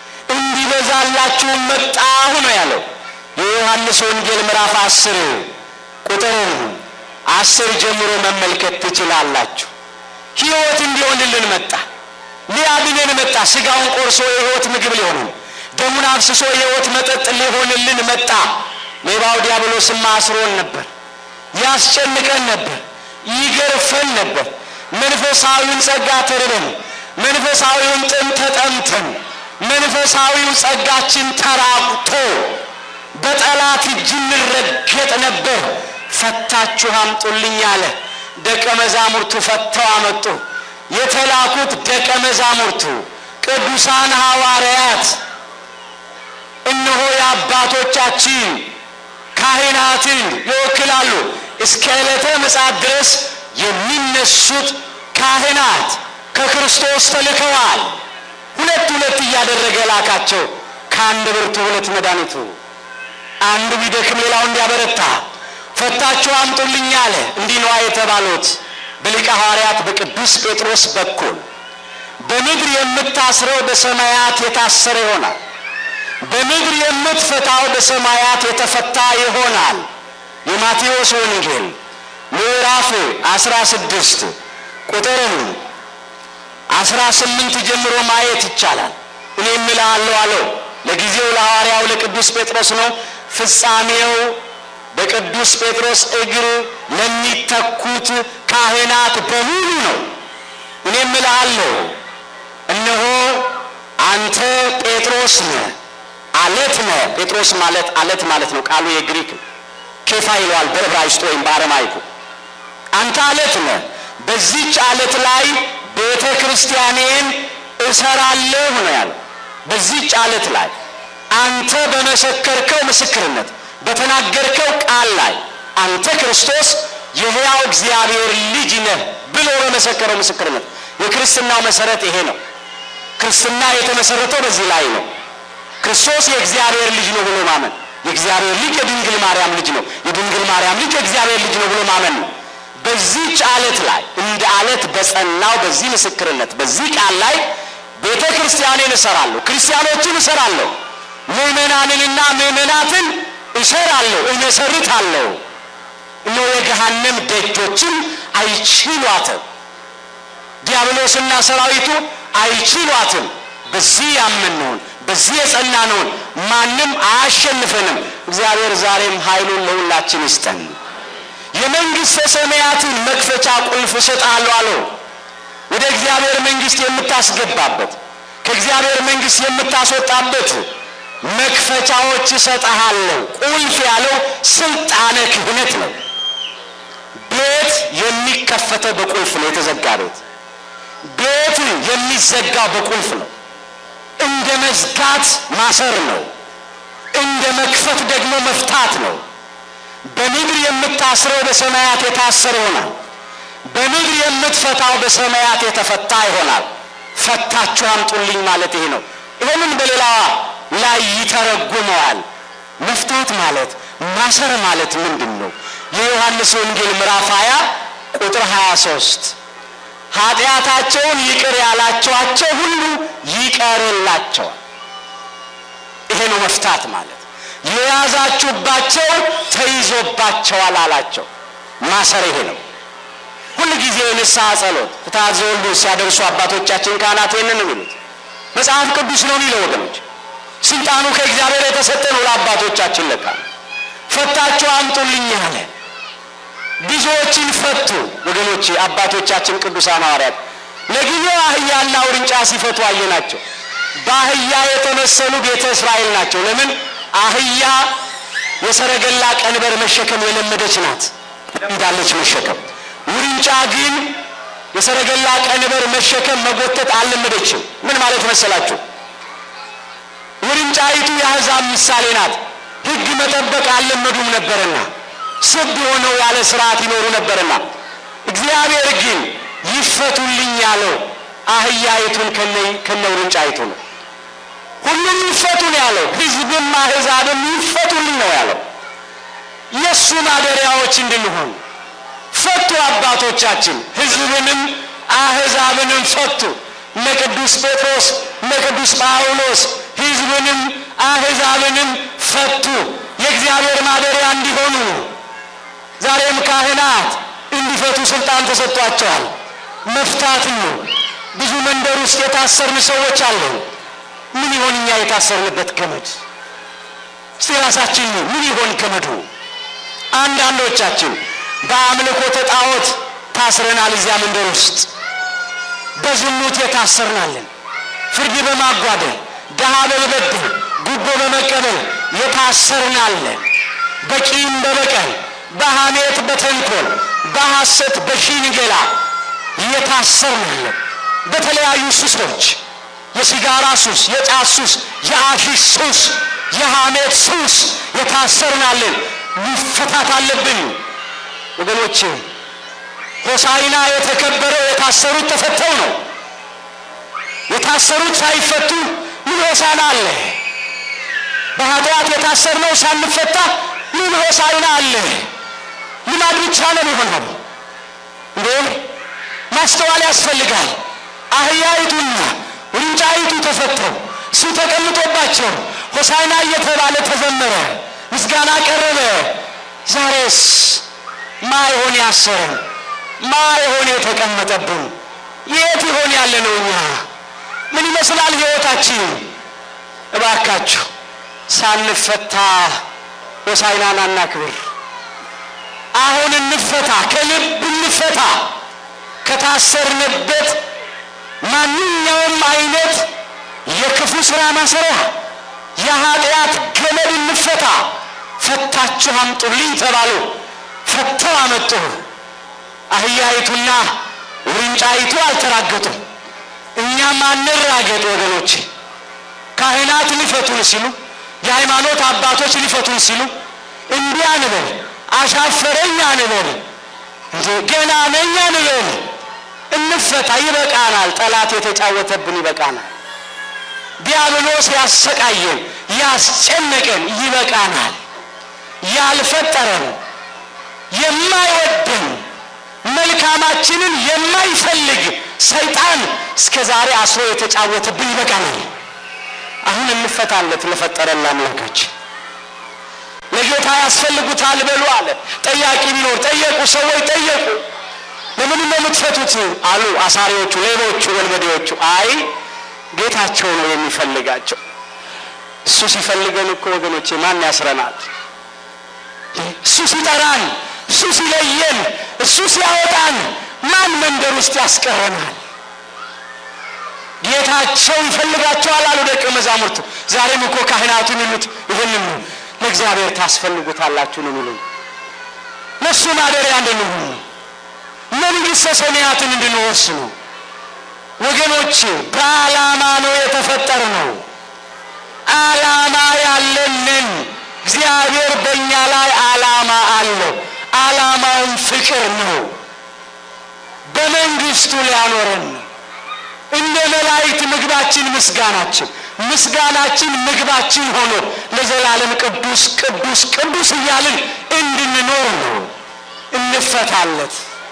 እንዲበዛላችሁ መጣሁ ነው ያለው። የዮሐንስ ወንጌል ምዕራፍ አስር ቁጥር አስር ጀምሮ መመልከት ትችላላችሁ። ሕይወት እንዲሆንልን መጣ። ሊያድነን መጣ። ሥጋውን ቆርሶ የሕይወት ምግብ ሊሆንን፣ ደሙን አፍስሶ የሕይወት መጠጥ ሊሆንልን መጣ። ሌባው ዲያብሎስማ አስሮን ነበር፣ ያስጨንቀን ነበር፣ ይገርፈን ነበር። መንፈሳዊውን ጸጋ ተርበን፣ መንፈሳዊውን ጥም ተጠምተን፣ መንፈሳዊው ጸጋችን ተራቁቶ በጠላት እጅ እንረገጥ ነበር። ፈታችሁ አምጡልኝ አለ። ደቀ መዛሙርቱ ፈተው አመጡ። የተላኩት ደቀ መዛሙርቱ ቅዱሳን ሐዋርያት እነሆ የአባቶቻችን ካህናትን ይወክላሉ። እስከ ዕለተ ምጽአት ድረስ የሚነሱት ካህናት ከክርስቶስ ተልከዋል። ሁለት ሁለት እያደረገ ላካቸው። ከአንድ ብርቱ ሁለት መድኃኒቱ አንዱ ቢደክም ሌላው እንዲያበረታ ፈታችሁ አምጡልኝ አለ። እንዲህ ነዋ የተባሉት በሊቀ ሐዋርያት በቅዱስ ጴጥሮስ በኩል በምድር የምታስረው በሰማያት የታሰረ ይሆናል፣ በምድር የምትፈታው በሰማያት የተፈታ ይሆናል። የማቴዎስ ወንጌል ምዕራፍ 16 ቁጥርን 18 ጀምሮ ማየት ይቻላል። እኔ እምልሃለሁ አለው። ለጊዜው ለሐዋርያው ለቅዱስ ጴጥሮስ ነው። ፍጻሜው በቅዱስ ጴጥሮስ እግር ለሚተኩት ካህናት በሙሉ ነው። እኔም እልሃለሁ እነሆ አንተ ጴጥሮስ ነህ፣ አለት ነህ። ጴጥሮስ ማለት አለት ማለት ነው። ቃሉ የግሪክ ኬፋ ይለዋል በዕብራይስጥ ወይም በአረማይኩ። አንተ አለት ነህ፣ በዚች አለት ላይ ቤተ ክርስቲያኔን እሰራለሁ ነው ያለው። በዚች አለት ላይ አንተ በመሰከርከው ምስክርነት በተናገርከው ቃል ላይ አንተ ክርስቶስ የሕያው እግዚአብሔር ልጅ ነህ ብሎ በመሰከረው ምስክርነት የክርስትናው መሰረት ይሄ ነው። ክርስትና የተመሰረተው በዚህ ላይ ነው። ክርስቶስ የእግዚአብሔር ልጅ ነው ብሎ ማመን፣ የእግዚአብሔር ልጅ የድንግል ማርያም ልጅ ነው፣ የድንግል ማርያም ልጅ የእግዚአብሔር ልጅ ነው ብሎ ማመን ነው። በዚህች አለት ላይ እንደ አለት በጸናው በዚህ ምስክርነት በዚህ ቃል ላይ ቤተ ክርስቲያኔን እሰራለሁ፣ ክርስቲያኖችን እሰራለሁ፣ ምዕመናንንና ምዕመናትን እሰራለሁ፣ እመሰርታለሁ። እነሆ የገሃነም ደጆችም አይችሏትም፣ ዲያብሎስና ሰራዊቱ አይችሏትም። በዚህ ያመንነውን በዚህ የጸናነውን ማንም አያሸንፈንም። እግዚአብሔር ዛሬም ኃይሉን ለሁላችን ይስጠን። የመንግሥተ ሰማያትን መክፈቻ ቁልፍ እሰጥሃለሁ አለው። ወደ እግዚአብሔር መንግሥት የምታስገባበት ከእግዚአብሔር መንግሥት የምታስወጣበት መክፈቻዎች እሰጥሃለሁ። ቁልፍ ያለው ስልጣነ ክህነት ነው። ቤት የሚከፈተው በቁልፍ ነው። የተዘጋ ቤት ቤት የሚዘጋው በቁልፍ ነው። እንደ መዝጋት ማሰር ነው። እንደ መክፈት ደግሞ መፍታት ነው። በምድር የምታስረው በሰማያት የታሰረ ይሆናል። በምድር የምትፈታው በሰማያት የተፈታ ይሆናል። ፈታችሁ አምጡልኝ ማለት ይሄ ነው። ይህንን በሌላ ላይ ይተረጉመዋል። መፍታት ማለት ማሰር ማለት ምንድን ነው? የዮሐንስ ወንጌል ምዕራፍ 20 ቁጥር 23 ኃጢአታቸውን ይቅር ያላቸዋቸው ሁሉ ይቀርላቸዋል። ይሄ ነው መፍታት ማለት። የያዛችሁባቸው ተይዞባቸዋል አላቸው። ማሰር ይሄ ነው። ሁል ጊዜ የንስሐ ጸሎት ፍትሐት ዘወልዱ ሲያደርሱ አባቶቻችን ካህናት ይህንን የሚሉት መጽሐፍ ቅዱስ ነው የሚለው ወገኖች። ስልጣኑ ከእግዚአብሔር የተሰጠ ነው ለአባቶቻችን ለካ ፈታችሁ አምጡልኝ አለ። ብዙዎችን ፈቱ ወገኖች። አባቶቻችን ቅዱሳን ሐዋርያት ለጊዜው አህያና ውርንጫ ሲፈቱ አየናቸው። በአህያ የተመሰሉ ቤተ እስራኤል ናቸው። ለምን? አህያ የሰረገላ ቀንበር መሸከም የለመደች ናት፣ ለምዳለች መሸከም። ውርንጫ ግን የሰረገላ ቀንበር መሸከም መጎተት አልለመደችም። ምን ማለት መሰላችሁ? ውርንጫይቱ የአሕዛብ ምሳሌ ናት። ሕግ መጠበቅ አልለመዱም ነበርና ስድ ሆነው ያለ ስርዓት ይኖሩ ነበርና እግዚአብሔር ግን ይፈቱልኝ ያለው አህያይቱን ከነ ውርንጫይቱ ነው። ሁሉም ይፈቱን ያለው ሕዝብም አሕዛብም ይፈቱልኝ ነው ያለው። የእሱ ማደሪያዎች እንድንሆን ፈቱ አባቶቻችን፣ ሕዝብንም አሕዛብንም ፈቱ። እነ ቅዱስ ጴጥሮስ እነ ቅዱስ ጳውሎስ ሕዝብንም አሕዛብንም ፈቱ፣ የእግዚአብሔር ማደሪያ እንዲሆኑ። ዛሬም ካህናት እንዲፈቱ ስልጣን ተሰጥቷቸዋል። መፍታት ነው። ብዙ መንደር ውስጥ የታሰርን ሰዎች አለን። ምን ይሆን እኛ የታሰርንበት ገመድ? እስቲ ራሳችን ምን ይሆን ገመዱ? አንዳንዶቻችን በአምልኮተ ጣዖት ታስረናል። እዚያ መንደር ውስጥ በዝሙት የታሰርናለን። ፍርድ በማጓደል ድሃ በመበደል ጉቦ በመቀበል የታሰርናለን። በቂም በበቀል በሐሜት በተንኮል በሐሰት በሽንገላ የታሰርናለን። በተለያዩ ሱሶች የሲጋራ ሱስ፣ የጫት ሱስ፣ የአሺሽ ሱስ፣ የሐሜት ሱስ የታሰርናለን። መፈታት አለብን ወገኖቼ። ሆሳዕና የተከበረው የታሰሩት ተፈተው ነው። የታሰሩት ሳይፈቱ ምን ሆሳዕና አለ? በኃጢአት የታሰርነው ሳንፈታ ምን ሆሳዕና አለ? ልማድ ብቻ ነው የሚሆነው እንዴ? ማስተዋል ያስፈልጋል። አህያይቱና ውርንጫይቱ ተፈተው እሱ ተቀምጦባቸው ሆሳዕና እየተባለ ተዘመረ፣ ምስጋና ቀረበ። ዛሬስ ማ ይሆን ያሰረን? ማ ይሆን የተቀመጠብን? የት ይሆን ያለ ነው? እኛ ምን ይመስላል ሕይወታችን? እባካችሁ ሳንፈታ ሆሳዕናን አናክብር። አሁን እንፈታ፣ ከልብ እንፈታ። ከታሰርንበት ማንኛውም አይነት የክፉ ሥራ ማሰሪያ የኃጢአት ገመድ እንፈታ። ፈታችሁ አምጡልኝ ተባሉ። ፈተው አመጡ። አህያይቱና ውርንጫይቱ አልተራገጡም። እኛም አንራገጥ ወገኖች። ካህናት ሊፈቱን ሲሉ፣ የሃይማኖት አባቶች ሊፈቱን ሲሉ እንዲህ አንበል፣ አሻፈረኝ አንበል፣ እንዴ ገና ነኝ አንበል። እንፈታ። ይበቃናል። ጠላት የተጫወተብን ይበቃናል። ዲያብሎስ ያሰቃየን ያስጨነቀን ይበቃናል። ያልፈጠረን የማይወደን መልካማችንን የማይፈልግ ሰይጣን እስከ ዛሬ አስሮ የተጫወተብን ይበቃናል። አሁን እንፈታለት ለፈጠረን ለአምላካችን። ለጌታ ያስፈልጉታል በሉ አለ። ጠያቂ ቢኖር ጠየቁ፣ ሰዎች ጠየቁ። ለምን ነው የምትፈቱት አሉ አሳሪዎቹ፣ ሌሎቹ፣ ወንበዴዎቹ። አይ ጌታቸው ነው የሚፈልጋቸው። እሱ ሲፈልገን እኮ ወገኖቼ ማን ያስረናል? እሱ ሲጠራን፣ እሱ ሲለየን፣ እሱ ሲያወጣን ማን መንደር ውስጥ ያስቀረናል? ጌታቸው ይፈልጋቸዋል አሉ ደቀ መዛሙርቱ። ዛሬም እኮ ካህናቱ የሚሉት ይህንን ነው። ለእግዚአብሔር ታስፈልጉታላችሁ ነው የሚሉን። ለእሱ ማደሪያ እንድንሆን ነው። መንግሥተ ሰማያትን እንድንወርስ ነው። ወገኖች በዓላማ ነው የተፈጠር ነው። ዓላማ ያለንን እግዚአብሔር በእኛ ላይ ዓላማ አለው። ዓላማውን ፍቅር ነው። በመንግስቱ ሊያኖረን ነው። እንደ መላእክት ምግባችን ምስጋናችን፣ ምስጋናችን ምግባችን ሆኖ ለዘላለም ቅዱስ ቅዱስ ቅዱስ እያልን እንድንኖር ነው። እንፈታለት፣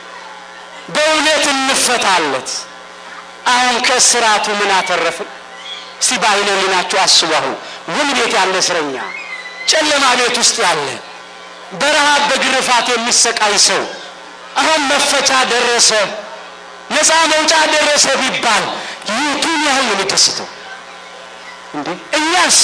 በእውነት እንፈታለት። አሁን ከእስራቱ ምን አተረፍን? እስቲ በዓይነ ሕሊናችሁ አስቡ። አሁን ውን ቤት ያለ እስረኛ፣ ጨለማ ቤት ውስጥ ያለ በረሃብ በግርፋት የሚሰቃይ ሰው አሁን መፈቻ ደረሰ፣ ነፃ መውጫ ደረሰ ቢባል የቱን ያህል ነው የሚደስተው? እንዴ እኛስ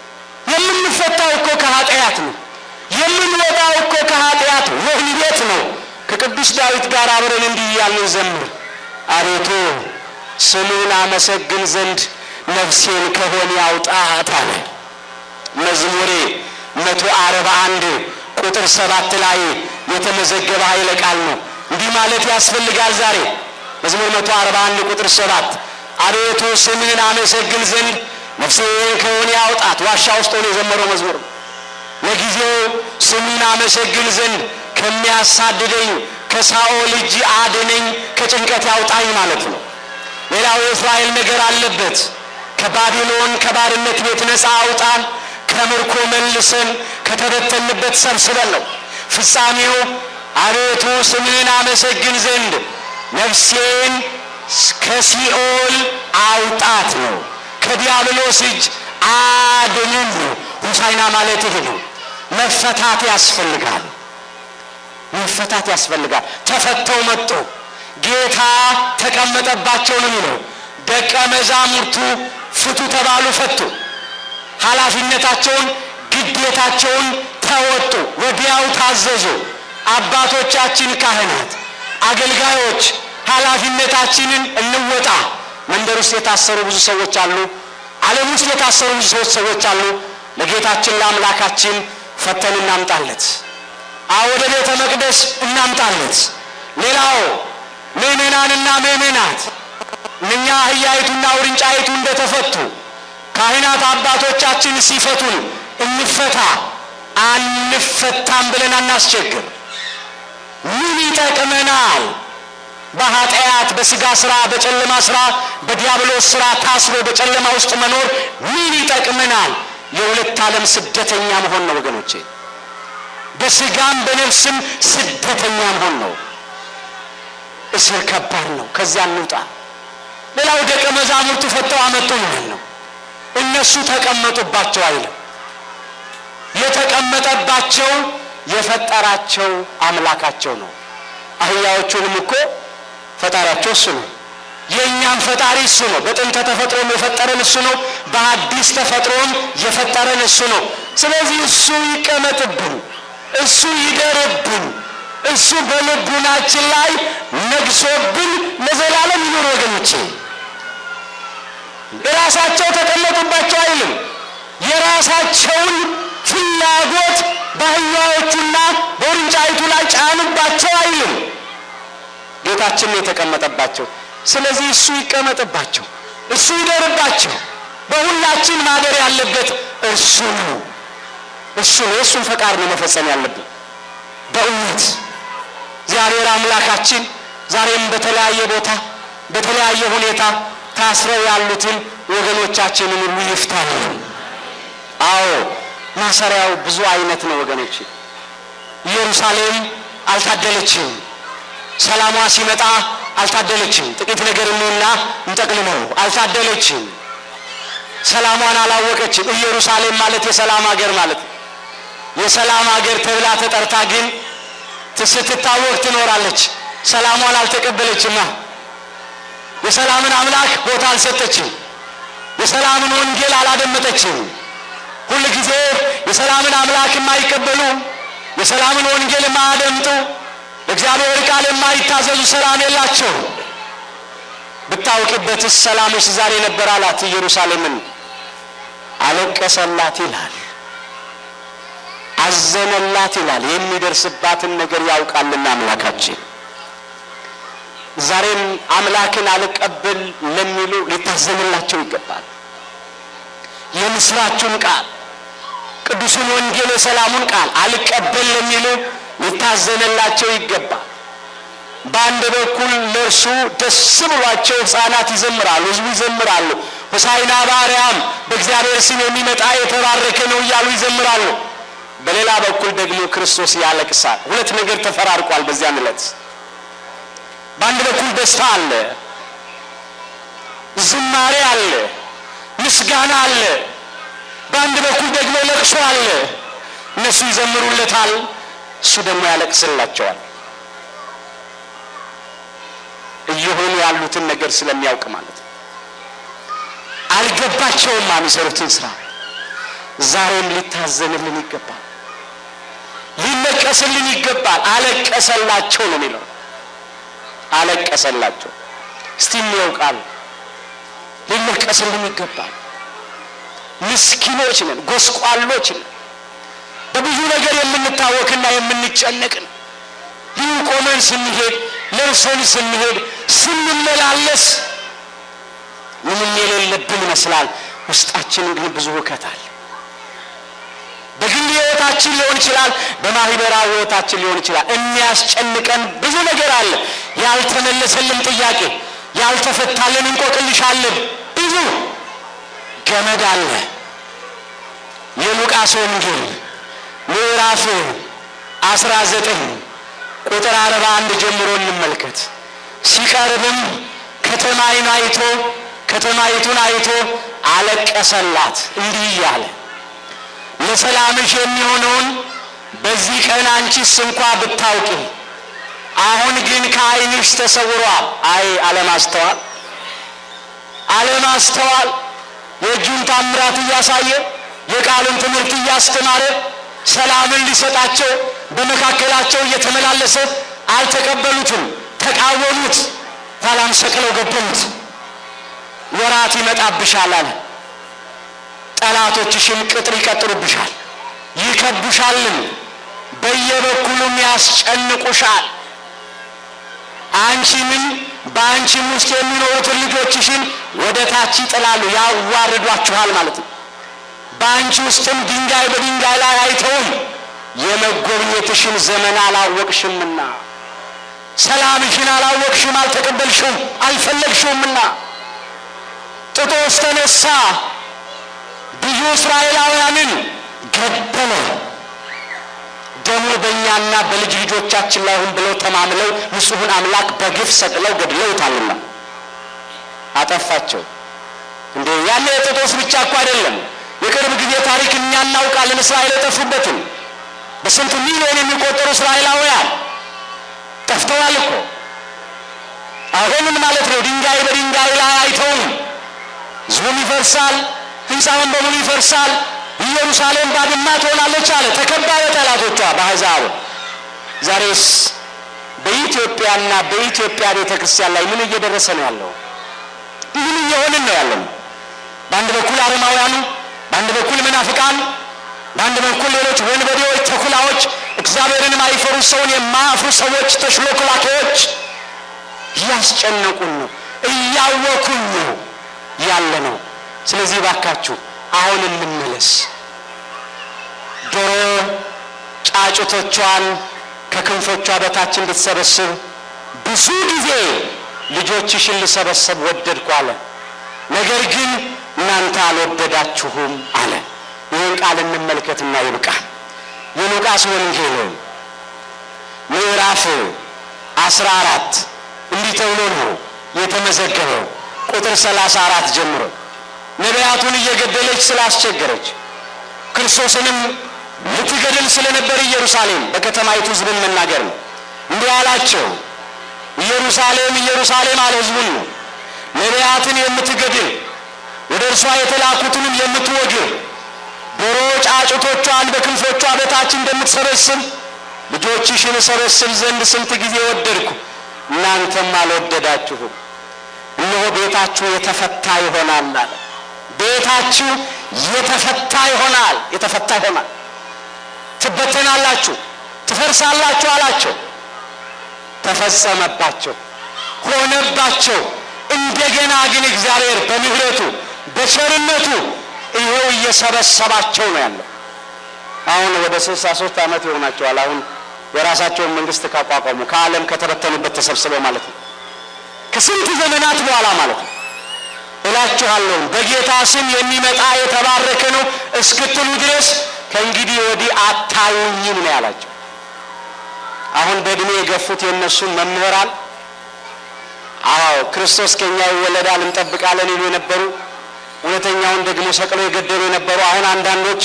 የምንፈታው እኮ ከኃጢአት ነው። የምንወጣው እኮ ከኃጢአት ወህኒ ቤት ነው። ከቅዱስ ዳዊት ጋር አብረን እንዲህ እያልን ዘምር አቤቱ ስሙን አመሰግን ዘንድ ነፍሴን ከሆነ ያውጣት አለ። መዝሙሬ መቶ አርባ አንድ ቁጥር ሰባት ላይ የተመዘገበ ኃይለ ቃል ነው። እንዲህ ማለት ያስፈልጋል ዛሬ መዝሙር መቶ አርባ አንድ ቁጥር ሰባት አቤቱ ስምህን አመሰግን ዘንድ ነፍሴን ከሆነ ያውጣት። ዋሻ ውስጥ ሆኖ የዘመረው መዝሙር ነው። ለጊዜው ስምህን አመሰግን ዘንድ ከሚያሳድደኝ ከሳኦል እጅ አድነኝ፣ ከጭንቀት ያውጣኝ ማለት ነው። ሌላው የእስራኤል ነገር አለበት። ከባቢሎን ከባርነት ቤት ነፃ አውጣን፣ ከምርኮ መልሰን፣ ከተበተንበት ሰብስበን ነው። ፍጻሜው አቤቱ ስምህን አመሰግን ዘንድ ነፍሴን ከሲኦል አውጣት ነው። ከዲያብሎስ እጅ አድንን ነው። ሆሳዕና ማለት ይሄ ነው። መፈታት ያስፈልጋል። መፈታት ያስፈልጋል። ተፈተው መጡ። ጌታ ተቀመጠባቸው ነው የሚለው። ደቀ መዛሙርቱ ፍቱ ተባሉ፣ ፈቱ። ኃላፊነታቸውን ግዴታቸውን ተወጡ፣ ወዲያው ታዘዙ። አባቶቻችን ካህናት፣ አገልጋዮች ኃላፊነታችንን እንወጣ። መንደር ውስጥ የታሰሩ ብዙ ሰዎች አሉ። ዓለም ውስጥ የታሰሩ ብዙ ሰዎች ሰዎች አሉ። ለጌታችን ለአምላካችን ፈተን እናምጣለት። ወደ ቤተ መቅደስ እናምጣለት። ሌላው ምእመናንና ምእመናት እኛ አህያይቱና ውርንጫይቱ እንደተፈቱ ካህናት አባቶቻችን ሲፈቱን እንፈታ። አንፈታም ብለን አናስቸግር። ምን ይጠቅመናል? በኃጢአት በሥጋ ሥራ፣ በጨለማ ሥራ፣ በዲያብሎስ ሥራ ታስሮ በጨለማ ውስጥ መኖር ምን ይጠቅመናል? የሁለት ዓለም ስደተኛ መሆን ነው ወገኖቼ። በሥጋም በነፍስም ስደተኛ መሆን ነው። እስር ከባድ ነው። ከዚያ እንውጣ። ሌላው ደቀ መዛሙርቱ ፈተው አመጡ ማለት ነው። እነሱ ተቀመጡባቸው አይልም። የተቀመጠባቸው የፈጠራቸው አምላካቸው ነው። አህያዎቹንም እኮ ፈጣሪያቸው እሱ ነው። የእኛም ፈጣሪ እሱ ነው። በጥንተ ተፈጥሮም የፈጠረን እሱ ነው። በአዲስ ተፈጥሮም የፈጠረን እሱ ነው። ስለዚህ እሱ ይቀመጥብን፣ እሱ ይደርብን፣ እሱ በልቡናችን ላይ ነግሶብን ለዘላለም ይኑር። ወገኖቼ የራሳቸው ተቀመጡባቸው አይልም። የራሳቸውን ፍላጎት በአህያዎቹና በውርንጫይቱ ላይ ጫኑባቸው አይልም። ጌታችን ነው የተቀመጠባቸው። ስለዚህ እሱ ይቀመጥባቸው፣ እሱ ይደርባቸው። በሁላችን ማደር ያለበት እርሱ ነው። እሱ ነው። የእሱን ፈቃድ ነው መፈጸም ያለብን። በእውነት እግዚአብሔር አምላካችን ዛሬም በተለያየ ቦታ በተለያየ ሁኔታ ታስረው ያሉትን ወገኖቻችንን ሁሉ ይፍታልን። አዎ ማሰሪያው ብዙ አይነት ነው ወገኖች። ኢየሩሳሌም አልታደለችም። ሰላሟ ሲመጣ አልታደለችም። ጥቂት ነገር እንውና እንጠቅልለው። አልታደለችም። ሰላሟን አላወቀችም። ኢየሩሳሌም ማለት የሰላም ሀገር ማለት ነው። የሰላም ሀገር ተብላ ተጠርታ ግን ስትታወቅ ትኖራለች። ሰላሟን አልተቀበለችማ። የሰላምን አምላክ ቦታ አልሰጠችም። የሰላምን ወንጌል አላደመጠችም። ሁል ጊዜ የሰላምን አምላክ የማይቀበሉ የሰላምን ወንጌል የማያደምጡ ለእግዚአብሔር ቃል የማይታዘዙ ሰላም የላቸው። ብታውቅበትስ ሰላምሽ ዛሬ ነበር አላት። ኢየሩሳሌምን አለቀሰላት ይላል፣ አዘነላት ይላል። የሚደርስባትን ነገር ያውቃልና አምላካችን ዛሬም አምላክን አልቀበል ለሚሉ ሊታዘንላቸው ይገባል። የምስራቹን ቃል ቅዱሱን ወንጌል የሰላሙን ቃል አልቀበል ለሚሉ ሊታዘንላቸው ይገባል። በአንድ በኩል ለእርሱ ደስ ብሏቸው ሕፃናት ይዘምራሉ፣ ሕዝቡ ይዘምራሉ። ሆሳዕና በአርያም በእግዚአብሔር ስም የሚመጣ የተባረከ ነው እያሉ ይዘምራሉ። በሌላ በኩል ደግሞ ክርስቶስ ያለቅሳል። ሁለት ነገር ተፈራርቋል በዚያን ዕለት። በአንድ በኩል ደስታ አለ፣ ዝማሬ አለ፣ ምስጋና አለ። በአንድ በኩል ደግሞ ለቅሶ አለ። እነሱ ይዘምሩለታል፣ እሱ ደግሞ ያለቅስላቸዋል። እየሆኑ ያሉትን ነገር ስለሚያውቅ ማለት ነው። አልገባቸውም የሚሰሩትን ስራ። ዛሬም ሊታዘንልን ይገባል፣ ሊለቀስልን ይገባል። አለቀሰላቸው ነው የሚለው አለቀሰላቸው። እስቲ እንየው ቃል ሊለቀስልን ይገባል። ምስኪኖች ነን፣ ጎስቋሎች ነን። በብዙ ነገር የምንታወክና የምንጨነቅ ነን። ይህ ቆመን ስንሄድ ለብሰን ስንሄድ ስንመላለስ ምንም የሌለብን ይመስላል። ውስጣችን ግን ብዙ ሁከት አለ። በግል ሕይወታችን ሊሆን ይችላል፣ በማህበራዊ ሕይወታችን ሊሆን ይችላል። የሚያስጨንቀን ብዙ ነገር አለ። ያልተመለሰልን ጥያቄ፣ ያልተፈታልን እንቆቅልሽ አለን። ብዙ ገመድ አለ። የሉቃስ ወንጌል ምዕራፍ አስራ ዘጠኝ ቁጥር አርባ አንድ ጀምሮ እንመልከት። ሲቀርብም ከተማይን አይቶ ከተማይቱን አይቶ አለቀሰላት እንዲህ እያለ ለሰላምሽ የሚሆነውን በዚህ ቀን አንቺስ እንኳ ብታውቂ፣ አሁን ግን ከዓይንሽ ተሰውሯል። አይ አለማስተዋል፣ አለማስተዋል የእጁን ታምራት እያሳየ የቃሉን ትምህርት እያስተማረ ሰላምን ሊሰጣቸው በመካከላቸው እየተመላለሰ አልተቀበሉትም፣ ተቃወሙት፣ ኋላም ሰቅለው ገደሉት። ወራት ይመጣብሻል አለ። ጠላቶችሽም ቅጥር ይቀጥሩብሻል፣ ይከቡሻልም፣ በየበኩሉም ያስጨንቁሻል። አንቺንም በአንቺም ውስጥ የሚኖሩትን ልጆችሽን ወደ ታች ይጥላሉ፣ ያዋርዷችኋል ማለት ነው። በአንቺ ውስጥም ድንጋይ በድንጋይ ላይ አይተውም፣ የመጎብኘትሽን ዘመን አላወቅሽምና፣ ሰላምሽን አላወቅሽም፣ አልተቀበልሽውም፣ አልፈለግሽውምና። ጥጦስ ተነሳ፣ ብዙ እስራኤላውያንን ገደለ። ደሙ በእኛና በልጅ ልጆቻችን ላይ ሁን ብለው ተማምለው ንጹሑን አምላክ በግፍ ሰቅለው ገድለውታልና አጠፋቸው። እንዴ ያለ የጥጦስ ብቻ እኮ አይደለም። የቅርብ ጊዜ ታሪክ እኛ እናውቃለን። እስራኤል የጠፉበትን በስንት ሚሊዮን የሚቆጠሩ እስራኤላውያን ጠፍተዋል እኮ። አሁንም ማለት ነው ድንጋይ በድንጋይ ላይ አይተውም። ሕዝቡም ይፈርሳል፣ ሕንፃውን በሙሉ ይፈርሳል። ኢየሩሳሌም ባድማ ትሆናለች አለ። ተከባ በጠላቶቿ በአሕዛብ። ዛሬስ በኢትዮጵያና በኢትዮጵያ ቤተ ክርስቲያን ላይ ምን እየደረሰ ነው ያለው? ምን እየሆንን ነው ያለው? በአንድ በኩል አረማውያኑ፣ በአንድ በኩል መናፍቃን፣ በአንድ በኩል ሌሎች ወንበዴዎች፣ ተኩላዎች፣ እግዚአብሔርን የማይፈሩ ሰውን የማያፍሩ ሰዎች፣ ተሽሎክላኪዎች እያስጨነቁን ነው፣ እያወኩን ነው ያለ ነው። ስለዚህ ባካችሁ አሁን እንመለስ። ዶሮ ጫጩቶቿን ከክንፎቿ በታች እንድትሰበስብ ብዙ ጊዜ ልጆችሽን ልሰበሰብ ወደድኩ አለ። ነገር ግን እናንተ አልወደዳችሁም አለ። ይህን ቃል እንመልከትና ይብቃ። የሉቃስ ወንጌል ምዕራፍ አስራ አራት እንዲህ ተብሎ ነው የተመዘገበው። ቁጥር ሰላሳ አራት ጀምሮ ነቢያቱን እየገደለች ስላስቸገረች ክርስቶስንም ልትገድል ስለነበር ኢየሩሳሌም በከተማይቱ ሕዝብን መናገር ነው። እንዲህ አላቸው፣ ኢየሩሳሌም ኢየሩሳሌም አለ ሕዝቡን ነው ነቢያትን የምትገድል ወደ እርሷ የተላኩትንም የምትወግር ዶሮ ጫጩቶቿን በክንፎቿ በታች እንደምትሰበስብ ልጆችሽን እሰበስብ ዘንድ ስንት ጊዜ ወደድኩ፣ እናንተም አልወደዳችሁም። እነሆ ቤታችሁ የተፈታ ይሆናል አለ። ቤታችሁ የተፈታ ይሆናል፣ የተፈታ ይሆናል። ትበተናላችሁ፣ ትፈርሳላችሁ አላቸው። ተፈጸመባቸው፣ ሆነባቸው። እንደገና ግን እግዚአብሔር በምሕረቱ በቸርነቱ ይኸው እየሰበሰባቸው ነው ያለው። አሁን ወደ ስልሳ ሶስት ዓመት ይሆናቸዋል። አሁን የራሳቸውን መንግስት ካቋቋሙ ከዓለም ከተበተኑበት ተሰብስበው ማለት ነው። ከስንት ዘመናት በኋላ ማለት ነው። እላችኋለሁ በጌታ ስም የሚመጣ የተባረከ ነው እስክትሉ ድረስ ከእንግዲህ ወዲህ አታዩኝም ነው ያላቸው። አሁን በእድሜ የገፉት የእነሱን መምህራን አዎ ክርስቶስ ከኛ ይወለዳል እንጠብቃለን ይሉ የነበሩ እውነተኛውን ደግሞ ሰቅሎ የገደሉ የነበሩ አሁን አንዳንዶች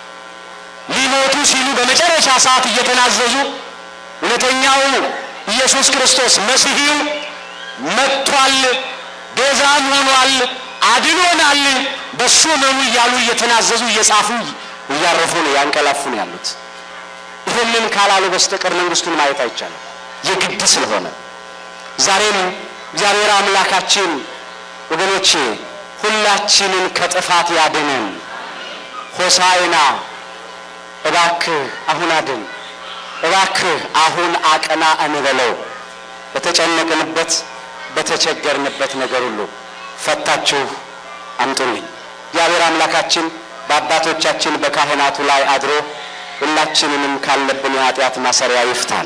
ሊሞቱ ሲሉ በመጨረሻ ሰዓት እየተናዘዙ እውነተኛው ኢየሱስ ክርስቶስ መሲሂው መጥቷል፣ ቤዛም ሆኗል፣ አድኖናል፣ በሱ መኑ እያሉ እየተናዘዙ እየጻፉ እያረፉ ነው ያንቀላፉ ነው ያሉት። ይህንን ካላሉ በስተቀር መንግስቱን ማየት አይቻልም፣ የግድ ስለሆነ ዛሬም እግዚአብሔር አምላካችን ወገኖቼ ሁላችንን ከጥፋት ያድነን። ሆሳዕና እባክህ አሁን አድን፣ እባክህ አሁን አቅና እንበለው። በተጨነቅንበት በተቸገርንበት ነገር ሁሉ ፈታችሁ አምጡልኝ። እግዚአብሔር አምላካችን በአባቶቻችን በካህናቱ ላይ አድሮ ሁላችንንም ካለብን የኃጢአት ማሰሪያ ይፍታል።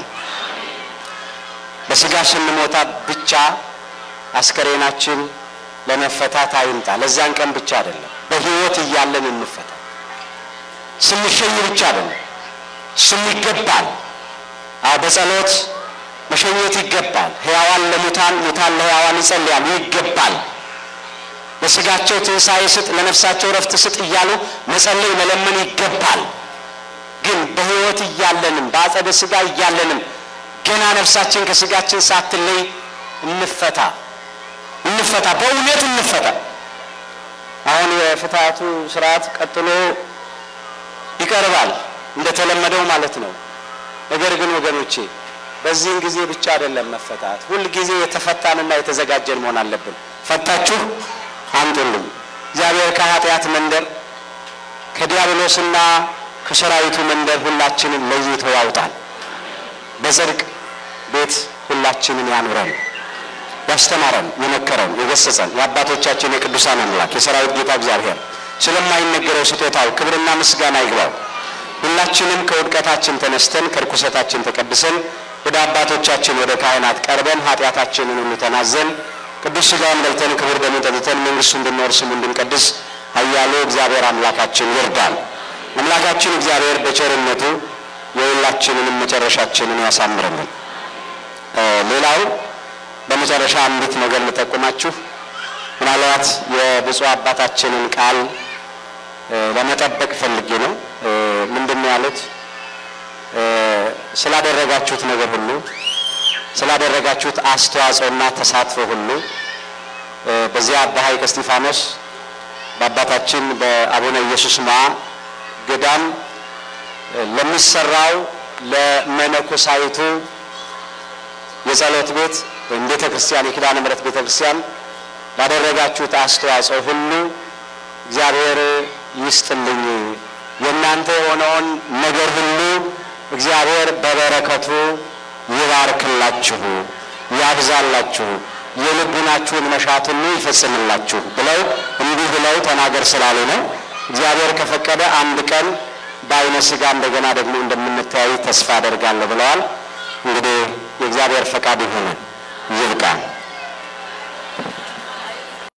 በስጋ ስንሞታ ብቻ አስከሬናችን ለመፈታት አይምጣ። ለዚያን ቀን ብቻ አይደለም፣ በሕይወት እያለን እንፈታ። ስንሸኝ ብቻ አይደለም፣ ስሙ ይገባል። አዎ በጸሎት መሸኘት ይገባል። ሕያዋን ለሙታን ሙታን ለሕያዋን ይጸልያሉ፣ ይገባል። ለስጋቸው ትንሣኤ ስጥ፣ ለነፍሳቸው ረፍት ስጥ እያሉ መጸለይ መለመን ይገባል። ግን በሕይወት እያለንም በአጸደ ስጋ እያለንም ገና ነፍሳችን ከስጋችን ሳትለይ እንፈታ እንፈታ፣ በእውነት እንፈታ። አሁን የፍትሐቱ ስርዓት ቀጥሎ ይቀርባል እንደተለመደው ማለት ነው። ነገር ግን ወገኖቼ በዚህን ጊዜ ብቻ አይደለም መፈታት፣ ሁል ጊዜ የተፈታንና የተዘጋጀን መሆን አለብን። ፈታችሁ አምጡልኝ። እግዚአብሔር ከኃጢአት መንደር ከዲያብሎስና ከሰራዊቱ መንደር ሁላችንን ለይቶ ያውጣል። በጽድቅ ቤት ሁላችንን ያኑረን። ያስተማረን፣ የመከረን፣ የገሰጸን የአባቶቻችን የቅዱሳን አምላክ የሰራዊት ጌታ እግዚአብሔር ስለማይነገረው ስጦታው ክብርና ምስጋና ይግባው። ሁላችንም ከውድቀታችን ተነስተን ከርኩሰታችን ተቀድሰን ወደ አባቶቻችን ወደ ካህናት ቀርበን ኃጢአታችንን ሁሉ ተናዘን ቅዱስ ሥጋውን በልተን ክቡር ደሙን ጠጥተን መንግሥቱ እንድንወርስ ስሙ እንድንቀድስ ኃያሉ እግዚአብሔር አምላካችን ይርዳል። አምላካችን እግዚአብሔር በቸርነቱ የሁላችንንም መጨረሻችንን ያሳምርልን። ሌላው በመጨረሻ አንዲት ነገር ልጠቁማችሁ። ምናልባት የብፁዕ አባታችንን ቃል ለመጠበቅ ፈልጌ ነው። ምንድን ነው ያሉት? ስላደረጋችሁት ነገር ሁሉ ስላደረጋችሁት አስተዋጽኦና ተሳትፎ ሁሉ በዚያ በሐይቀ እስጢፋኖስ በአባታችን በአቡነ ኢየሱስ ሞዐ ገዳም ለሚሰራው ለመነኮሳይቱ የጸሎት ቤት ወይም ቤተ ክርስቲያን የኪዳነ ምሕረት ቤተ ክርስቲያን ላደረጋችሁት አስተዋጽኦ ሁሉ እግዚአብሔር ይስጥልኝ። የእናንተ የሆነውን ነገር ሁሉ እግዚአብሔር በበረከቱ ይባርክላችሁ፣ ያብዛላችሁ፣ የልቡናችሁን መሻት ሁሉ ይፈጽምላችሁ ብለው እንዲህ ብለው ተናገር ስላሉ ነው። እግዚአብሔር ከፈቀደ አንድ ቀን በዓይነ ሥጋ እንደገና ደግሞ እንደምንተያይ ተስፋ አደርጋለሁ ብለዋል። እንግዲህ የእግዚአብሔር ፈቃድ ይሆናል። ይብቃል።